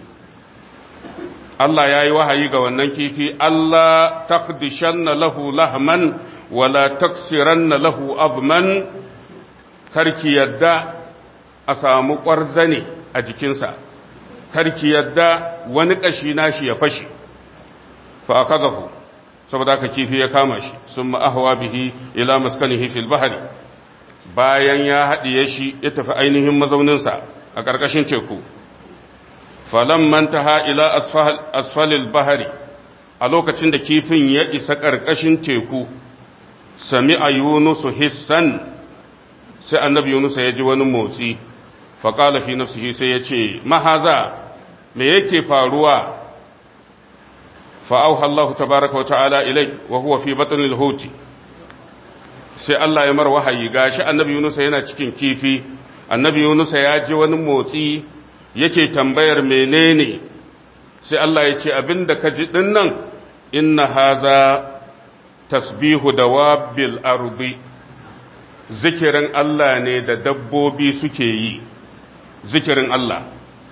Allah ya yi wahayi ga wannan kifi Allah takdishanna lahu lahman wala taksiranna lahu azman karki yadda a samu ƙwarzane a jikinsa karki yadda wani ƙashi nashi ya fashe fa akadahu saboda haka kifi ya kama shi sun ma'ahawa bihi ila maskanihi fil bahari bayan ya haɗiye shi ya tafi ainihin mazauninsa a ƙarƙashin teku falon mantaha ila asfalil bahari a lokacin da kifin ya isa ƙarƙashin teku sami a yunusu hissan sai annabi yunusa ya ji wani motsi faƙala fi nafsihi sai ya ce mahaza me yake faruwa fa'auha Allah tabaraka wa ta'ala ilai wa huwa fi batnil huti sai Allah ya mar wahayi gashi annabi yunusa yana cikin kifi annabi yunusa ya ji wani motsi yake tambayar menene sai Allah ya ce abinda ka ji dinnan inna haza tasbihu dawabil ardi zikirin Allah ne da dabbobi suke yi zikirin Allah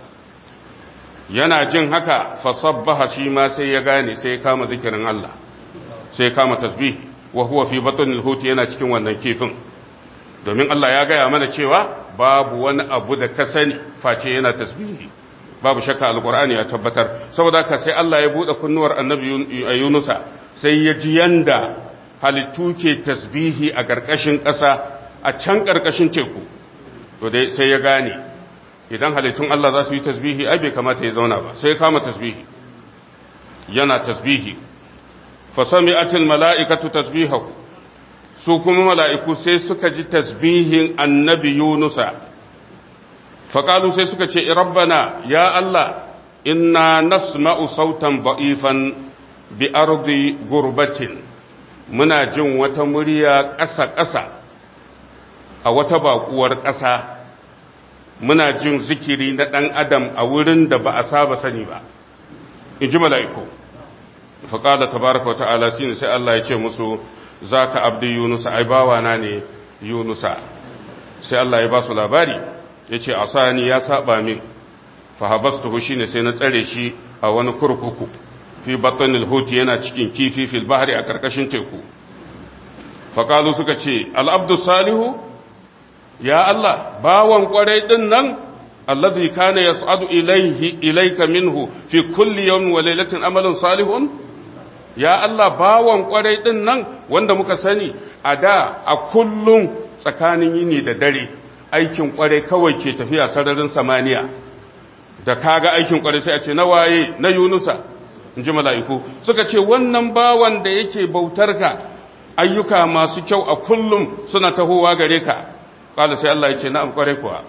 yana jin haka fasabbaha shi ma sai ya gane sai ya kama zikirin Allah sai ya kama tasbih wa huwa fi batnil huti yana cikin wannan kifin domin Allah ya gaya mana cewa babu wani abu da ka sani face yana tasbihi babu shakka alqur'ani ya tabbatar saboda haka sai Allah ya bude kunnuwar annabi Yunusa sai ya ji yanda halittu ke tasbihi a ƙarƙashin ƙasa a can ƙarƙashin teku to dai sai ya gane idan halittun Allah za su yi tasbihi ai bai kamata ya zauna ba sai ya kama tasbihi yana tasbihi fa sami'atil mala'ikatu tasbihahu su kuma mala'iku sai suka ji tasbihin annabi Yunusa fa qalu sai suka ce rabbana ya Allah inna nasma'u sautan ba'ifan bi ardi gurbatin muna jin wata murya ƙasa-ƙasa a wata baƙuwar ƙasa muna jin zikiri na ɗan adam a wurin da ba a saba sani ba in ji mala'iku faƙala tabaraka wa ta'ala sinu sai Allah ya ce musu za ka abdi yunusa ai bawana ne yunusa sai Allah ya ba su labari ya ce a sani ya saba min fahabastuhu shi ne sai na tsare shi a wani kurkuku fi batanil huti yana cikin kifi fil bahari a ƙarƙashin teku faƙalu suka ce al'abdu salihu ya Allah bawan ƙwarai ɗin nan allazi kana yas'adu ilaihi ilaika minhu fi kulli yawmin wa lailatin amalin salihun ya Allah bawan ƙwarai ɗin nan wanda muka sani a da a kullum tsakanin yini da dare aikin ƙwarai kawai ke tafiya sararin samaniya da kaga aikin ƙwarai sai a ce na waye na yunusa in ji mala'iku suka ce wannan bawan da yake bautar ka ayyuka masu kyau a kullum suna tahowa gare ka ƙwada sai Allah ya ce na ƙware kuwa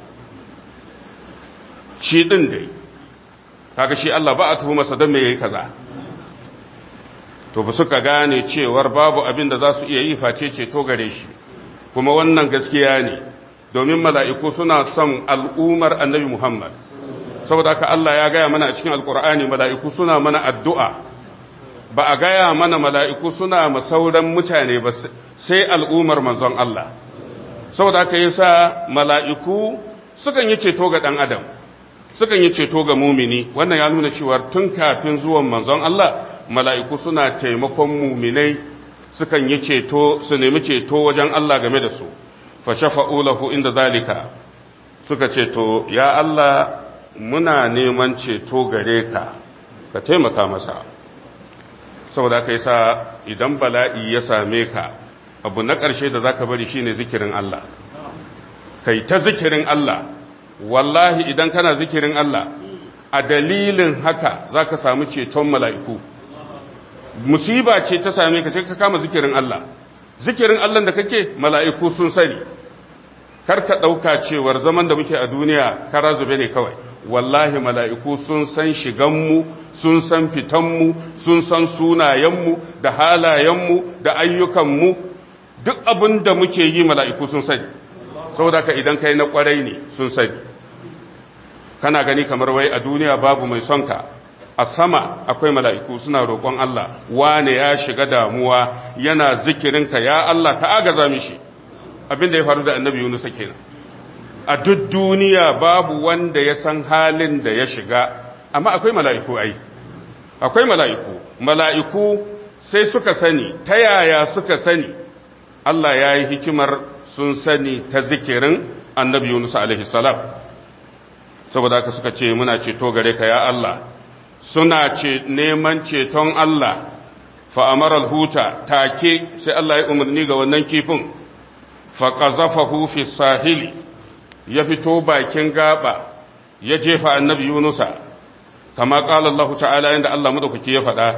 shi ɗin dai kaga shi Allah ba a tuhu masa don mai yi kaza to ba suka gane cewar babu abin da za su iya yi face ceto gare shi kuma wannan gaskiya ne domin mala'iku suna son al'umar annabi Muhammad saboda haka Allah ya gaya mana a cikin alkur'ani mala'iku suna mana addu'a ba a gaya mana mala'iku suna masauran mutane ba sai al'umar manzon Allah saboda haka yasa mala'iku sukan yi ceto ga ɗan adam sukan yi ceto ga mumini wannan ya nuna cewa tun kafin zuwan manzon Allah mala'iku suna taimakon muminai sukan yi ceto su nemi ceto wajen Allah game da su fa shafa'u lahu inda zalika suka ceto ya Allah muna neman ceto gare ka ka taimaka masa saboda aka yi sa idan bala'i ya same ka abu na ƙarshe da za ka bari shine zikirin Allah kai ta zikirin Allah wallahi idan kana zikirin Allah a dalilin haka za ka samu ceton mala'iku musiba ce ta same ka sai ka kama zikirin Allah zikirin Allah da kake mala'iku sun sani kar ka ɗauka cewar zaman da muke a duniya kara zube ne kawai wallahi mala'iku sun san shiganmu sun san fitanmu sun san sunayenmu da halayenmu da ayyukanmu duk abin da muke yi mala'iku sun sani saboda ka idan kai na kwarai ne sun sani kana gani kamar wai a duniya babu mai son ka a sama akwai mala'iku suna roƙon Allah wane ya shiga damuwa yana zikirinka ya Allah ka agaza mishi abinda ya faru da annabi Yunus kenan a duk duniya babu wanda ya san halin da ya shiga amma akwai mala'iku ai akwai mala'iku mala'iku sai suka sani ta yaya suka sani Allah ya yi hikimar sun sani ta zikirin annabi Yunus alaihi salam saboda haka suka ce muna ceto gare ka ya Allah suna ce neman ceton Allah fa'amaral huta take sai Allah ya umarni ga wannan kifin faƙazafahu fi sahili ya fito bakin gaba ya jefa annabi yunusa kama ƙala Allah ta'ala yadda Allah maɗaukaki ya faɗa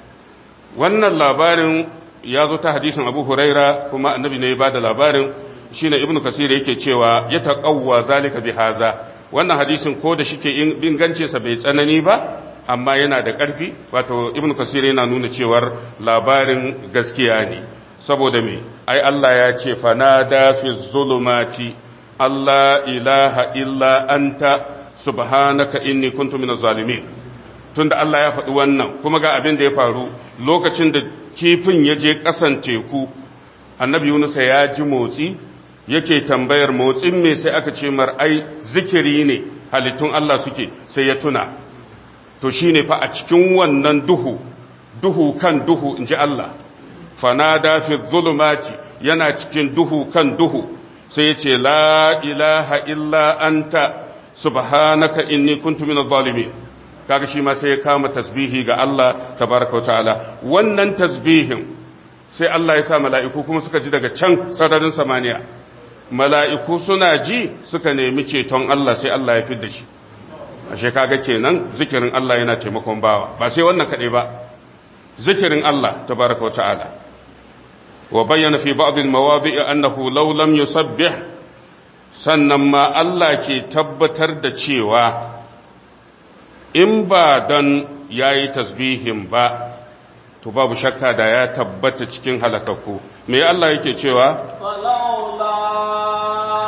wannan labarin ya zo ta hadisin abu huraira kuma annabi ne ya ba da labarin shi ne ibn kasir yake cewa ya taƙawwa zalika bi haza wannan hadisin ko da shike ingancinsa bai tsanani ba amma yana da ƙarfi wato ibn kasir yana nuna cewar labarin gaskiya ne saboda me ai Allah ya ce fanada fi zulumati Allah ilaha illa anta subhanaka inni kuntu minaz zalimin tunda Allah ya faɗi wannan kuma ga abin da ya faru lokacin da kifin ya je ƙasan teku annabi Yunus ya ji motsi yake tambayar motsin me sai aka ce mar ai zikiri ne halittun Allah suke sai ya tuna to shine fa a cikin wannan duhu duhu kan duhu inji Allah fanada fi zulumati yana cikin duhu kan duhu sai ya ce la ilaha illa anta subhanaka inni kuntu minadh zalimin kaga shi ma sai ya kama tasbihi ga Allah tabaraka ta'ala wannan tasbihin sai Allah ya sa mala'iku kuma suka ji daga can sararin samaniya mala'iku suna ji suka nemi ceton Allah sai Allah ya fi da shi ashe kaga kenan zikirin Allah yana taimakon bawa ba sai wannan kaɗai ba zikirin Allah tabaraka ta'ala wa bayyana fi ba'd al-mawadi' annahu law lam yusabbih sannan ma Allah ke tabbatar da cewa in ba dan yayi tasbihin ba to babu shakka da ya tabbata cikin halakakku me Allah yake cewa فلولا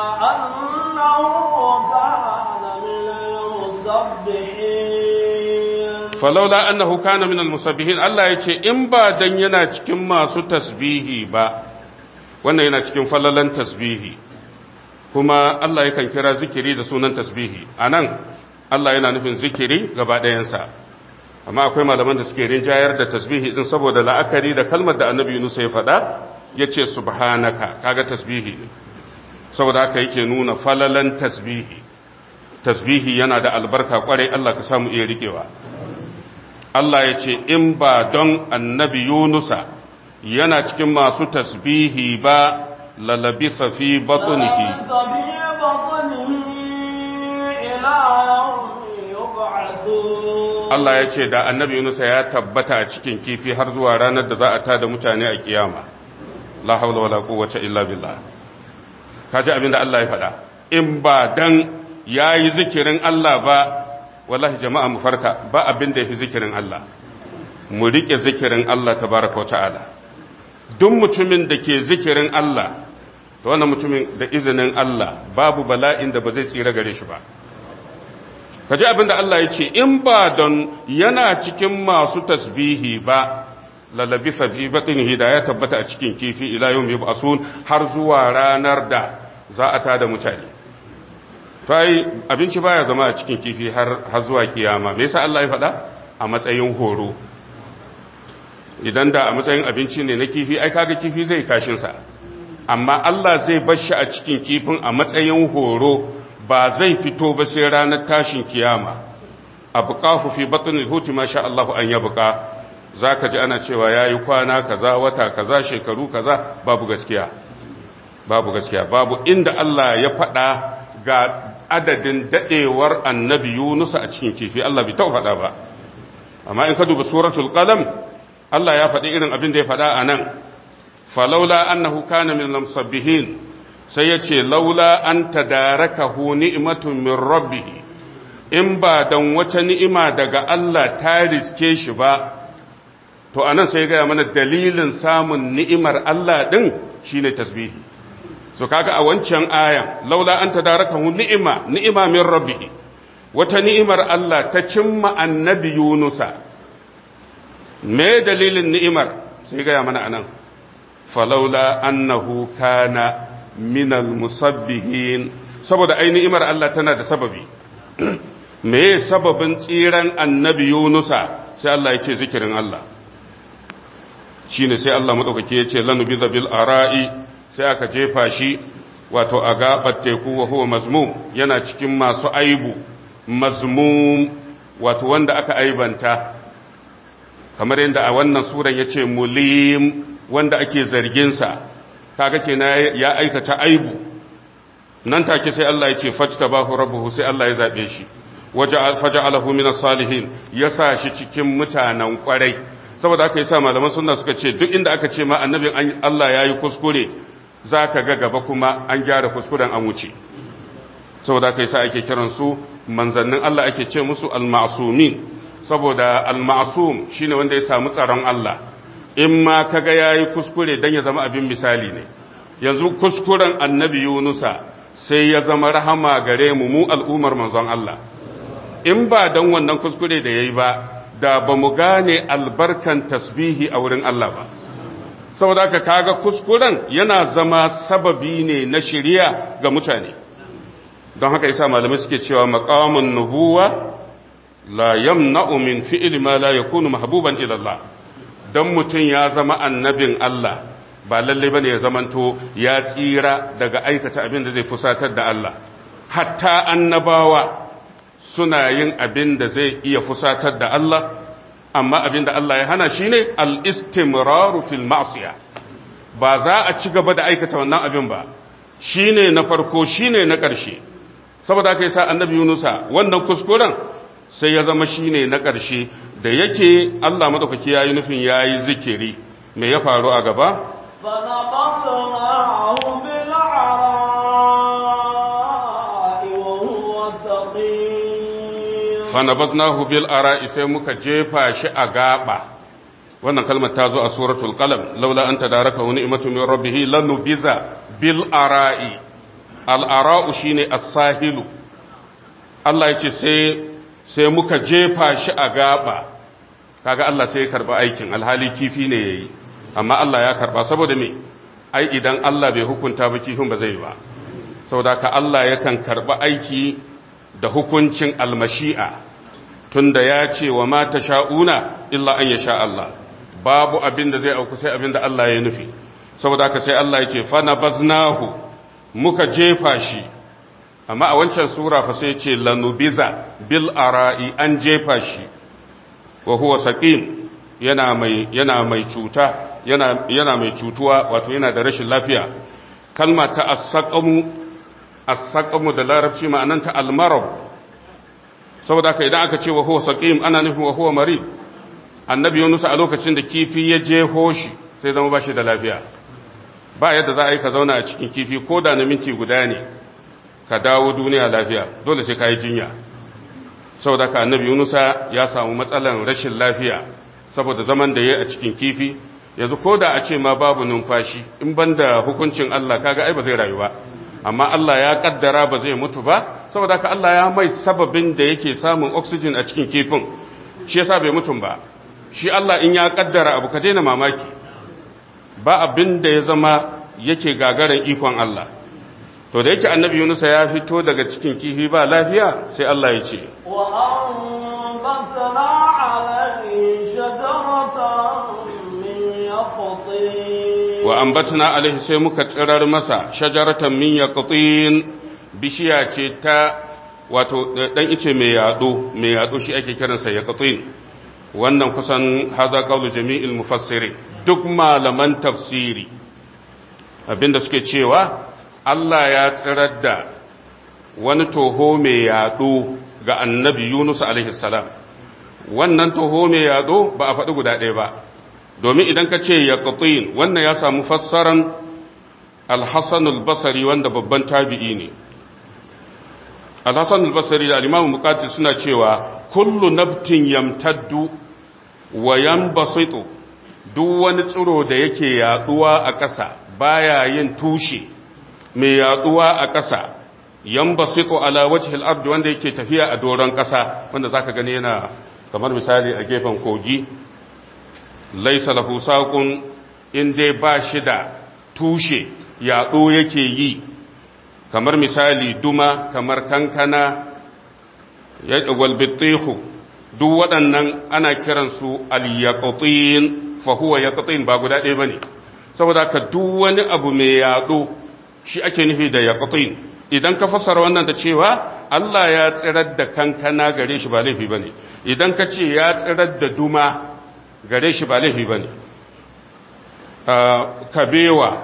أنه كان من المسبحين falaula annahu kana minal musabbihin Allah yace in ba dan yana cikin masu tasbihi ba wannan yana cikin falalan tasbihi kuma Allah yakan kira zikiri da sunan tasbihi anan Allah yana nufin zikiri gaba ɗayansa amma akwai malaman da suke rinjayar da tasbihi din saboda la'akari da kalmar da annabi Yunus ya faɗa yace subhanaka kaga tasbihi ne saboda haka yake nuna falalan tasbihi tasbihi yana da albarka kwarai Allah ka samu iya rikewa Allah ya ce in ba don annabi Yunusa yana cikin masu tasbihi ba lalabisa fi batunihi لبث في بطنه إلى يوم يبعثون Allah ya ce da annabi Yunusa ya tabbata a cikin kifi har zuwa ranar da za a tada mutane a kiyama la haula wala quwwata illa billah kaji abin da Allah ya faɗa in ba dan yayi zikirin Allah ba wallahi jama'a mu farka ba abin da yafi zikirin Allah mu rike zikirin Allah tabaraka ta'ala duk mutumin da ke zikirin Allah to wannan mutumin da izinin Allah babu bala'in da ba zai tsira gare shi ba kaji abin da Allah ya ce in ba don yana cikin masu tasbihi ba lalabi fi batnihi da ya tabbata a cikin kifi ila yawm yub'asun har zuwa ranar da za a tada mutane fai abinci baya zama a cikin kifi har har zuwa kiyama me yasa Allah ya faɗa a matsayin horo idan da a matsayin abinci ne na kifi ai kaga kifi zai kashin sa amma Allah zai bar shi a cikin kifin a matsayin horo ba zai fito ba sai ranar tashin kiyama abqahu fi batni huti ma sha Allah an yabqa zaka ji ana cewa yayi kwana kaza wata kaza shekaru kaza babu gaskiya babu gaskiya babu inda Allah ya faɗa ga adadin dadewar annabi Yunus a cikin kifi Allah bai taɓa faɗa ba amma in ka duba suratul qalam Allah ya faɗi irin abin da ya faɗa a nan falaula annahu kana min lamsabbihin sai ya ce laula an tadarakahu ni'matun min rabbih in ba dan wata ni'ima daga Allah ta riske shi ba to anan sai ga mana dalilin samun ni'imar Allah din shine tasbihi so kaga a wancan ayan laula an tadarakahu ni'ima ni'ima min rabbih wata ni'imar Allah ta cimma annabi Yunusa me dalilin ni'imar sai ga mana anan falaula annahu kana minal musabbihin saboda ai ni'imar Allah tana da sababi me sababin tsiran annabi Yunusa sai Allah ya ce zikirin Allah shine sai Allah madaukake ya ce lanubiza bil ara'i sai aka jefa shi wato a gabar teku wa huwa mazmum yana cikin masu aibu mazmum wato wanda aka aibanta kamar yadda a wannan suran yace mulim wanda ake zargin sa kaga kenan ya aikata aibu nan take sai Allah ya ce fajtabahu rabbuhu sai Allah ya zabe shi faja'alahu min as-salihin yasa shi cikin mutanen kwarai saboda aka yasa malaman sunna suka ce duk inda aka ce ma annabin Allah yayi kuskure zaka ga gaba kuma an gyara kuskuren an wuce saboda aka yasa ake kiran su manzannin Allah ake ce musu al-ma'sumin saboda al-ma'sum shine wanda ya samu tsaron Allah in ma kaga yayi kuskure dan ya zama abin misali ne yanzu kuskuren annabi Yunusa sai ya zama rahama gare mu mu al'ummar manzon Allah in ba don wannan kuskure da ya yi ba da ba mu gane albarkan tasbihi a wurin Allah ba saboda haka kaga kuskuren yana zama sababi ne na shiriya ga mutane don haka yasa malamai suke cewa maqamun nubuwa la yamna'u min fi'li ma la yakunu mahbuban ila Allah dan mutun ya zama annabin Allah ba lalle bane ya zamanto ya tsira daga aikata abin da zai fusatar da Allah hatta annabawa suna yin abin da zai iya fusatar da Allah amma abin da Allah ya hana shi ne al'istimraru fil ma'asiya ba za a ci gaba da aikata wannan abin ba shi ne na farko shi ne na ƙarshe saboda aka yi sa annabi yunusa wannan kuskuren sai ya zama shi ne na ƙarshe da yake Allah maɗaukaki ya yi nufin ya yi zikiri me ya faru a gaba فنبذناه بالعراء وهو سقيم fanabaznahu bil ara'i sai muka jefa shi a gaba wannan kalmar ta zo a suratul qalam laula an tadaraka wa ni'matu min rabbih lanubiza bil ara'i al ara'u shine as-sahilu Allah yace sai sai muka jefa shi a gaba kaga Allah sai ya karba aikin alhali kifi ne yayi amma Allah ya karba saboda me ai idan Allah bai hukunta ba kifin ba zai ba saboda ka Allah yakan karba aiki da hukuncin almashi'a tunda ya ce wa mata sha'una illa an ya sha Allah babu abin da zai auku sai abin da Allah ya nufi saboda haka sai Allah ya ce fana baznahu muka jefa shi amma a wancan sura fa sai ce lanubiza bil ara'i an jefa shi wa huwa saqim yana mai yana mai cuta yana yana mai cutuwa wato yana da rashin lafiya kalma ta as-saqamu as-saqamu da larabci ma'ananta al-marad saboda haka idan aka ce wa huwa saqim ana nufin wa huwa marid annabi Yunus a lokacin da kifi ya jeho shi sai zama bashi da lafiya ba yadda za a yi ka zauna a cikin kifi ko da na minti guda ne ka dawo duniya lafiya dole sai ka yi jinya saboda haka annabi Yunus ya samu matsalan rashin lafiya saboda zaman da ya a cikin kifi yanzu ko da a ce ma babu numfashi in banda hukuncin Allah kaga ai ba zai rayu ba amma Allah ya kaddara ba zai mutu ba saboda haka Allah ya mai sababin da yake samun oxygen a cikin kifin shi yasa bai mutum ba shi Allah in ya kaddara abu ka daina mamaki ba abin da ya zama yake gagaran ikon Allah to da yake annabi Yunus ya fito daga cikin kifi ba lafiya sai Allah ya ce وأنبتنا عليه شجرة من يقطين wa ambatna alaihi sai muka tsirar masa shajaratan min yaqtin bishiya ce ta wato dan ice mai yado mai yado shi ake kiransa yaqtin wannan kusan haza qawlu jami'il mufassirin duk malaman tafsiri abinda suke cewa Allah ya tsirar da wani toho mai yado ga annabi Yunus alaihi salam wannan toho mai yado ba a faɗi guda ɗaya ba domin idan ka ce ya wannan ya samu fassaran alhassanul basari wanda babban tabi'i ne alhassanul basari da alimamu mukatir suna cewa kullu nabtin yamtaddu wa yanbasitu duk wani tsiro da yake yaduwa a ƙasa baya yin tushe mai yaduwa a ƙasa yambasitu ala wajhil ardi wanda yake tafiya a doron ƙasa wanda zaka gani yana kamar misali a gefen kogi laysa lahu saqun in dai ba shi da tushe yaɗo yake yi kamar misali duma kamar kankana ya walbitihu duk waɗannan ana kiransu al-yaqtin fa huwa yaqtin ba guda ɗaya bane saboda ka duk wani abu mai yaɗo shi ake nufi da yaqtin idan ka fassara wannan da cewa Allah ya tsirar da kankana gare shi ba laifi bane idan ka ce ya tsirar da duma gare shi ba laifi bane kabewa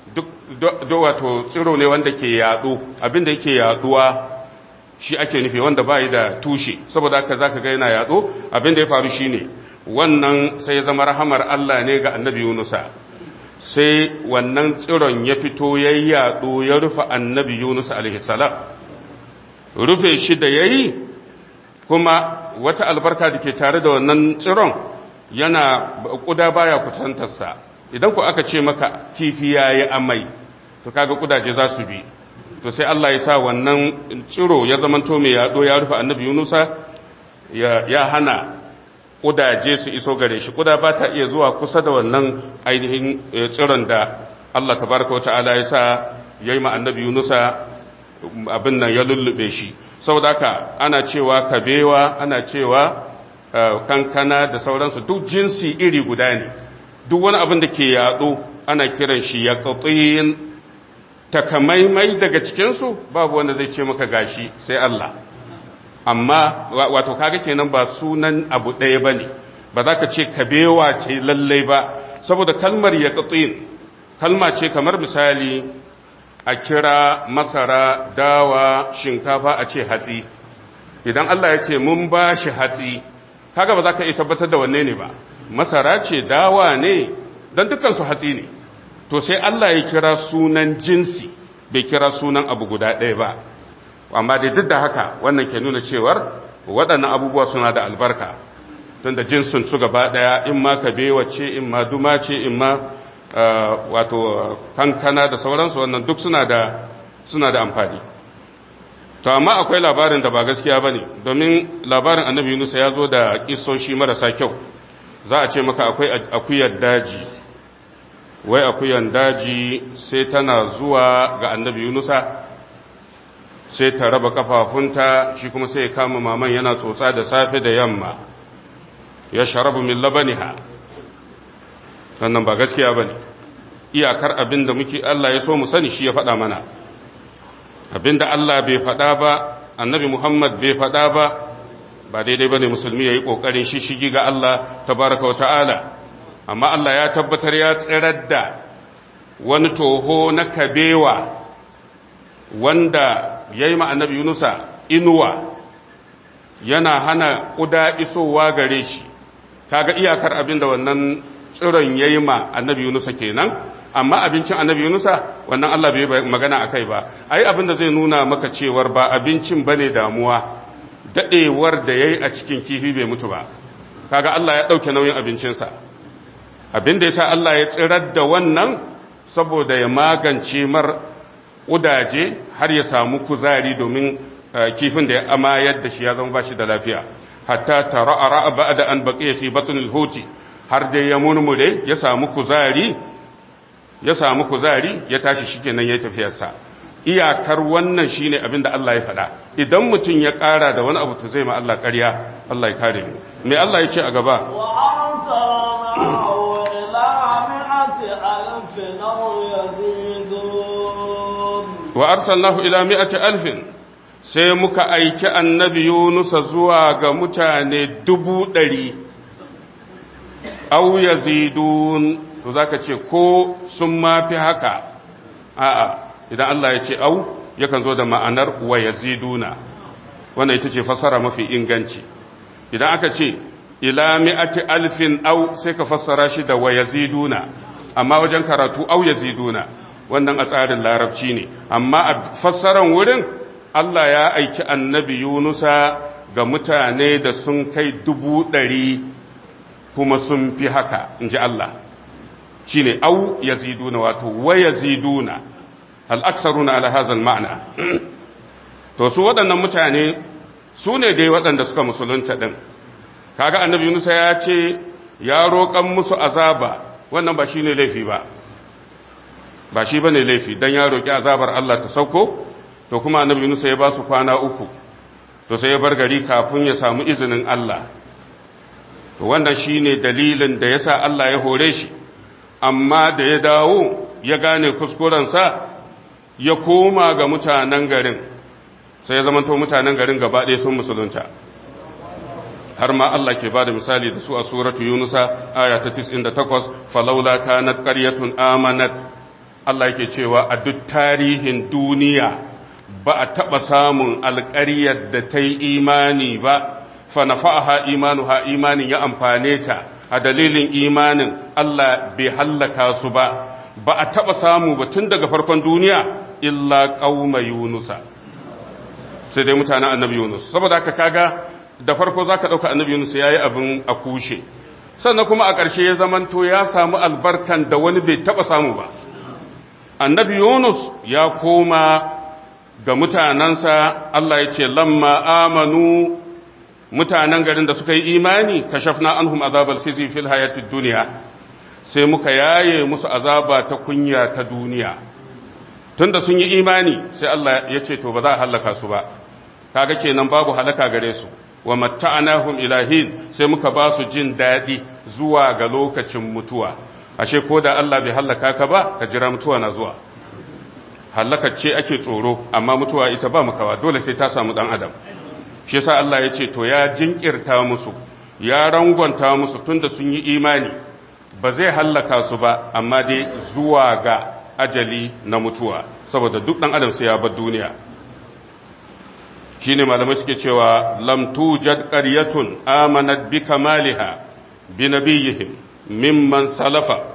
duk wato tsiro ne wanda ke yaɗo abinda yake yaɗuwa shi ake nufi wanda bai da tushe saboda haka zaka ga yana yaɗo abinda ya faru shine wannan sai ya zama rahamar Allah ne ga annabi Yunusa sai wannan tsiron ya fito ya yaɗo ya rufe annabi Yunus alaihi salam rufe shi da yayi kuma wata albarka da ke tare da wannan tsiron yana kuda baya kusantarsa idan ku aka ce maka kifi ya yi amai to kaga kudaje za su bi to sai Allah ya sa wannan ciro ya zamanto mai yaɗo ya rufe annabi yunusa ya hana kudaje su iso gare shi kuda ba ta iya zuwa kusa da wannan ainihin tsiron da Allah tabaraka wa ta'ala ya sa ya yi ma annabi yunusa abin nan ya lullube shi saboda haka ana cewa kabewa ana cewa kankana da sauransu duk jinsi iri guda ne duk wani abin da ke yaɗo ana kiran shi ya ƙaƙƙin takamaimai daga cikinsu babu wanda zai ce maka gashi sai Allah amma wato kaga kenan ba sunan abu ɗaya ba ne ba za ka ce kabewa ce lallai ba saboda kalmar ya ƙaƙƙin kalma ce kamar misali a kira masara dawa shinkafa a ce hatsi idan Allah ya ce mun ba shi hatsi kaga ba za ka iya tabbatar da wanne ne ba masara ce dawa ne don dukansu hatsi ne to sai Allah ya kira sunan jinsi bai kira sunan abu guda ɗaya ba amma dai duk da haka wannan ke nuna cewar waɗannan abubuwa suna da albarka tun da jinsin su gaba ɗaya in ma kabewa ce in ma duma ce in ma wato kankana da sauransu wannan duk suna da suna da amfani to amma akwai labarin da ba gaskiya ba ne domin labarin annabi yunusa ya zo da kisoshi marasa kyau za a ce maka akwai akuyar daji wai akuyar daji sai tana zuwa ga annabi yunusa sai ta raba kafafunta shi kuma sai ya kama maman yana tsotsa da safe da yamma ya sharabu min labaniha wannan ba gaskiya ba ne iyakar abin da muke Allah ya so mu sani shi ya faɗa mana abin da Allah bai faɗa ba annabi Muhammad bai faɗa ba ba daidai ba ne musulmi ya yi ƙoƙarin shishigi ga Allah tabaraka wa ta'ala amma Allah ya tabbatar ya tsirar da wani toho na kabewa wanda ya yi annabi Yunusa inuwa yana hana ƙuda isowa gare shi kaga iyakar abin da wannan tsiron ya yi ma annabi Yunusa kenan amma abincin annabi Yunusa wannan Allah bai magana a kai ba ai abin da zai nuna maka cewar ba abincin bane damuwa dadewar da yayi a cikin kifi bai mutu ba kaga Allah ya dauke nauyin abincinsa abin da yasa Allah ya tsirar da wannan saboda ya magance mar kudaje har ya samu kuzari domin kifin da ya amayar da shi ya zama bashi da lafiya hatta tara'a ba'da an baqiya fi batnil huti har dai ya murmure ya samu kuzari ya samu kuzari ya tashi shikenan yayi tafiyarsa iyakar wannan shine abin da Allah ya faɗa idan mutum ya ƙara da wani abu to zai ma Allah ƙarya Allah ya kare mu me Allah ya ce a gaba wa arsalnahu ila mi'ati alfin sai muka aiki annabi Yunusa zuwa ga mutane dubu ɗari au yazidun to zaka ce ko sun mafi haka a'a idan Allah ya ce au yakan zo da ma'anar wa yaziduna wannan ita ce fasara mafi inganci idan aka ce ila mi'ati alfin au sai ka fassara shi da wa yaziduna amma wajen karatu au yaziduna wannan a tsarin larabci ne amma a fassaran wurin Allah ya aiki annabi Yunusa ga mutane da sun kai dubu ɗari kuma sun fi haka in ji Allah shi ne au ya ziduna wato wa ya ziduna hal aksaruna ala hadha ma'na to su waɗannan mutane su ne dai waɗanda suka musulunta din kaga annabi Yunus ya ce ya roƙan musu azaba wannan ba shine laifi ba ba shi bane laifi dan ya roƙi azabar Allah ta sauko to kuma annabi Yunus ya ba su kwana uku to sai ya bar gari kafin ya samu izinin Allah to wannan shine dalilin da yasa Allah ya hore shi amma da ya dawo ya gane kuskurensa ya koma ga mutanen garin sai ya zamanto mutanen garin gaba ɗaya sun musulunta har ma Allah ke bada misali da su a suratu yunusa aya ta 98 falaula kanat qaryatun amanat Allah yake cewa a duk tarihin duniya ba a taɓa samun alƙaryar da ta yi imani ba fa nafa'aha imanuha imanin ya amfane ta a dalilin imanin Allah bai hallaka su ba ba a taɓa samu ba tun daga farkon duniya illa ƙauma yunusa sai dai mutanen annabi yunus saboda haka kaga da farko za ka ɗauka annabi yunus ya yi abin a kushe sannan kuma a ƙarshe ya zamanto ya samu albarkan da wani bai taɓa samu ba annabi yunus ya koma ga mutanensa Allah ya ce lamma amanu mutanen garin da suka yi imani kashafna anhum azabal khizi fil hayatid dunya sai muka yaye musu azaba ta kunya ta duniya tunda sun yi imani sai Allah ya ce to ba za a halaka su ba kaga kenan babu halaka gare su wa matta'anahum ilahin sai muka ba su jin dadi zuwa ga lokacin mutuwa ashe ko da Allah bai halaka ka ba ka jira mutuwa na zuwa halakar ce ake tsoro amma mutuwa ita ba makawa dole sai ta samu dan adam shi yasa Allah ya ce to ya jinkirta musu ya rangwanta musu tunda sun yi imani ba zai hallaka su ba amma dai zuwa ga ajali na mutuwa saboda duk dan adam sai ya bar duniya shine malamai suke cewa lam tujad qaryatun amanat bi kamaliha bi nabiyihim mimman salafa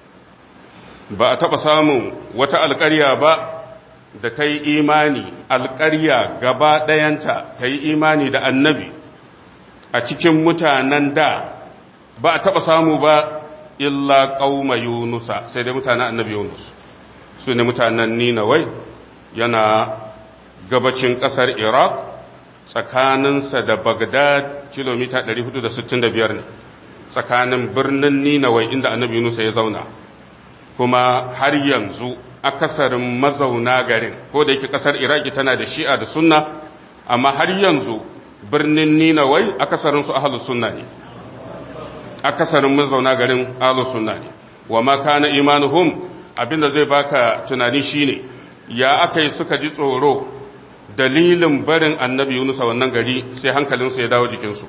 ba a taɓa samun wata alƙarya ba da ta yi imani alƙarya gaba ɗayanta ta yi imani da annabi a cikin mutanen da ba a taɓa samu ba illa ƙauma yunusa sai dai mutanen annabi yunus su ne mutanen ninawai yana gabacin ƙasar iraq tsakaninsa da bagdad kilomita 465 ne tsakanin birnin ninawai inda annabi yunusa ya zauna kuma har yanzu akasarin mazauna garin ko da yake kasar iraki tana da shi'a da sunna amma har yanzu birnin ninawai akasarin su ahlus sunna ne akasarin mazauna garin ahlus sunna ne wa ma kana imanuhum abinda zai baka tunani shine ya akai suka ji tsoro dalilin barin annabi Yunus a wannan gari sai hankalinsu ya dawo jikinsu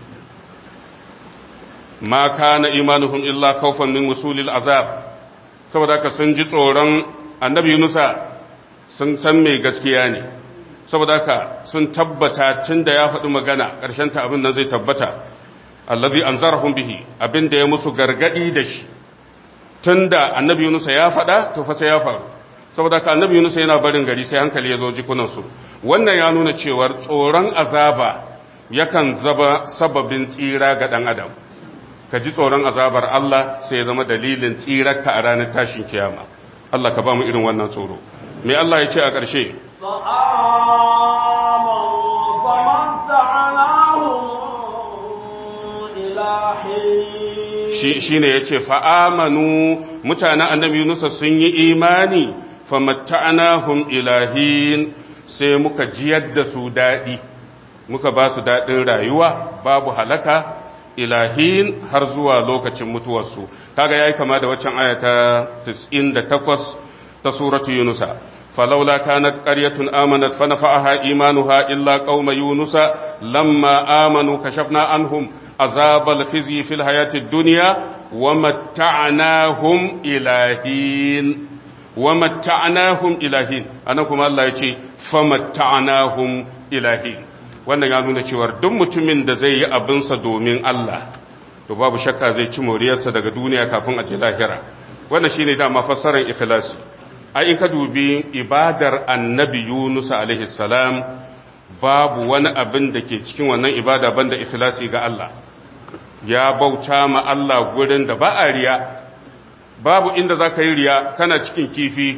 ma kana imanuhum illa khawfan min wusulil azab saboda haka sun ji tsoron annabi Yunusa sun san mai gaskiya ne saboda haka sun tabbata tun da ya faɗi magana ƙarshen ta abin nan zai tabbata allazi anzarahum bihi abin da ya musu gargadi da shi tun da annabi Yunusa ya faɗa to fa sai ya faru saboda haka annabi Yunusa yana barin gari sai hankali ya zo jikunan su wannan ya nuna cewar tsoron azaba yakan zaba sababin tsira ga dan adam ka ji tsoron azabar Allah sai ya zama dalilin tsirarka a ranar tashin kiyama Allah ka ba mu irin wannan tsoro me Allah ya ce a ƙarshe shi ne ya ce fa'amanu mutanen annabi Yunusa sun yi imani famatta'anahum ilahin sai muka jiyar da su daɗi muka ba su daɗin rayuwa babu halaka ilahin har zuwa lokacin mutuwarsu kaga yayi kama da waccan aya ta 98 ta suratu yunusa falawla kanat qaryatun amanat fanafa'aha imanuha illa qauma yunusa lamma amanu kashafna anhum azabal khizi fil hayatid dunya wamatta'nahum ilahin wamatta'nahum ilahin anan kuma Allah yace famatta'nahum ilahin wannan ya nuna cewar duk mutumin da zai yi abinsa domin Allah to babu shakka zai ci moriyarsa daga duniya kafin a je lahira wannan shine dama fassarar ikhlasi ai in ka dubi ibadar annabi Yunus alaihi salam babu wani abin da ke cikin wannan ibada banda ikhlasi ga Allah ya bauta ma Allah gurin da ba a riya babu inda zaka yi riya kana cikin kifi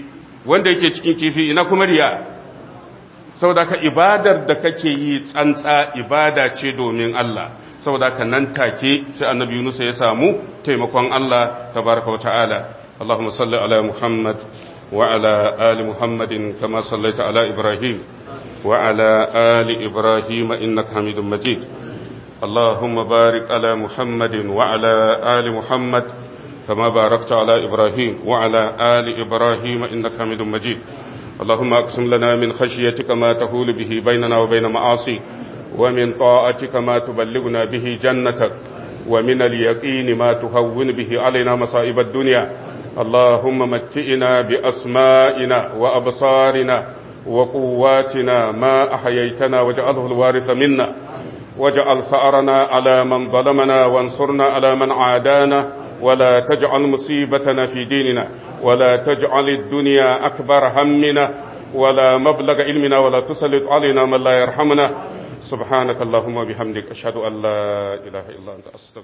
wanda yake cikin kifi ina kuma riya saboda ka ibadar da kake yi tsantsa ibada ce domin Allah saboda ka nan take sai annabi Yunus ya samu taimakon Allah tabaraka wa ta'ala Allahumma salli ala Muhammad wa ala ali Muhammadin kama sallaita ala Ibrahim wa ala ali Ibrahim innaka Hamidum Majid اللهم بارك على محمد وعلى آل محمد كما باركت على إبراهيم وعلى آل إبراهيم إنك حميد مجيد اللهم أقسم لنا من خشيتك ما تهول به بيننا وبين معاصيك ومن طاعتك ما تبلغنا به جنتك ومن اليقين ما تهون به علينا مصائب الدنيا اللهم متئنا بأسمائنا وأبصارنا وقواتنا ما أحييتنا واجعله الوارث منا واجعل ثأرنا على من ظلمنا وانصرنا على من عادانا ولا تجعل مصيبتنا في ديننا ولا تجعل الدنيا أكبر همنا ولا مبلغ علمنا ولا تسلط علينا من لا يرحمنا سبحانك اللهم وبحمدك أشهد أن لا إله إلا أنت أستغفرك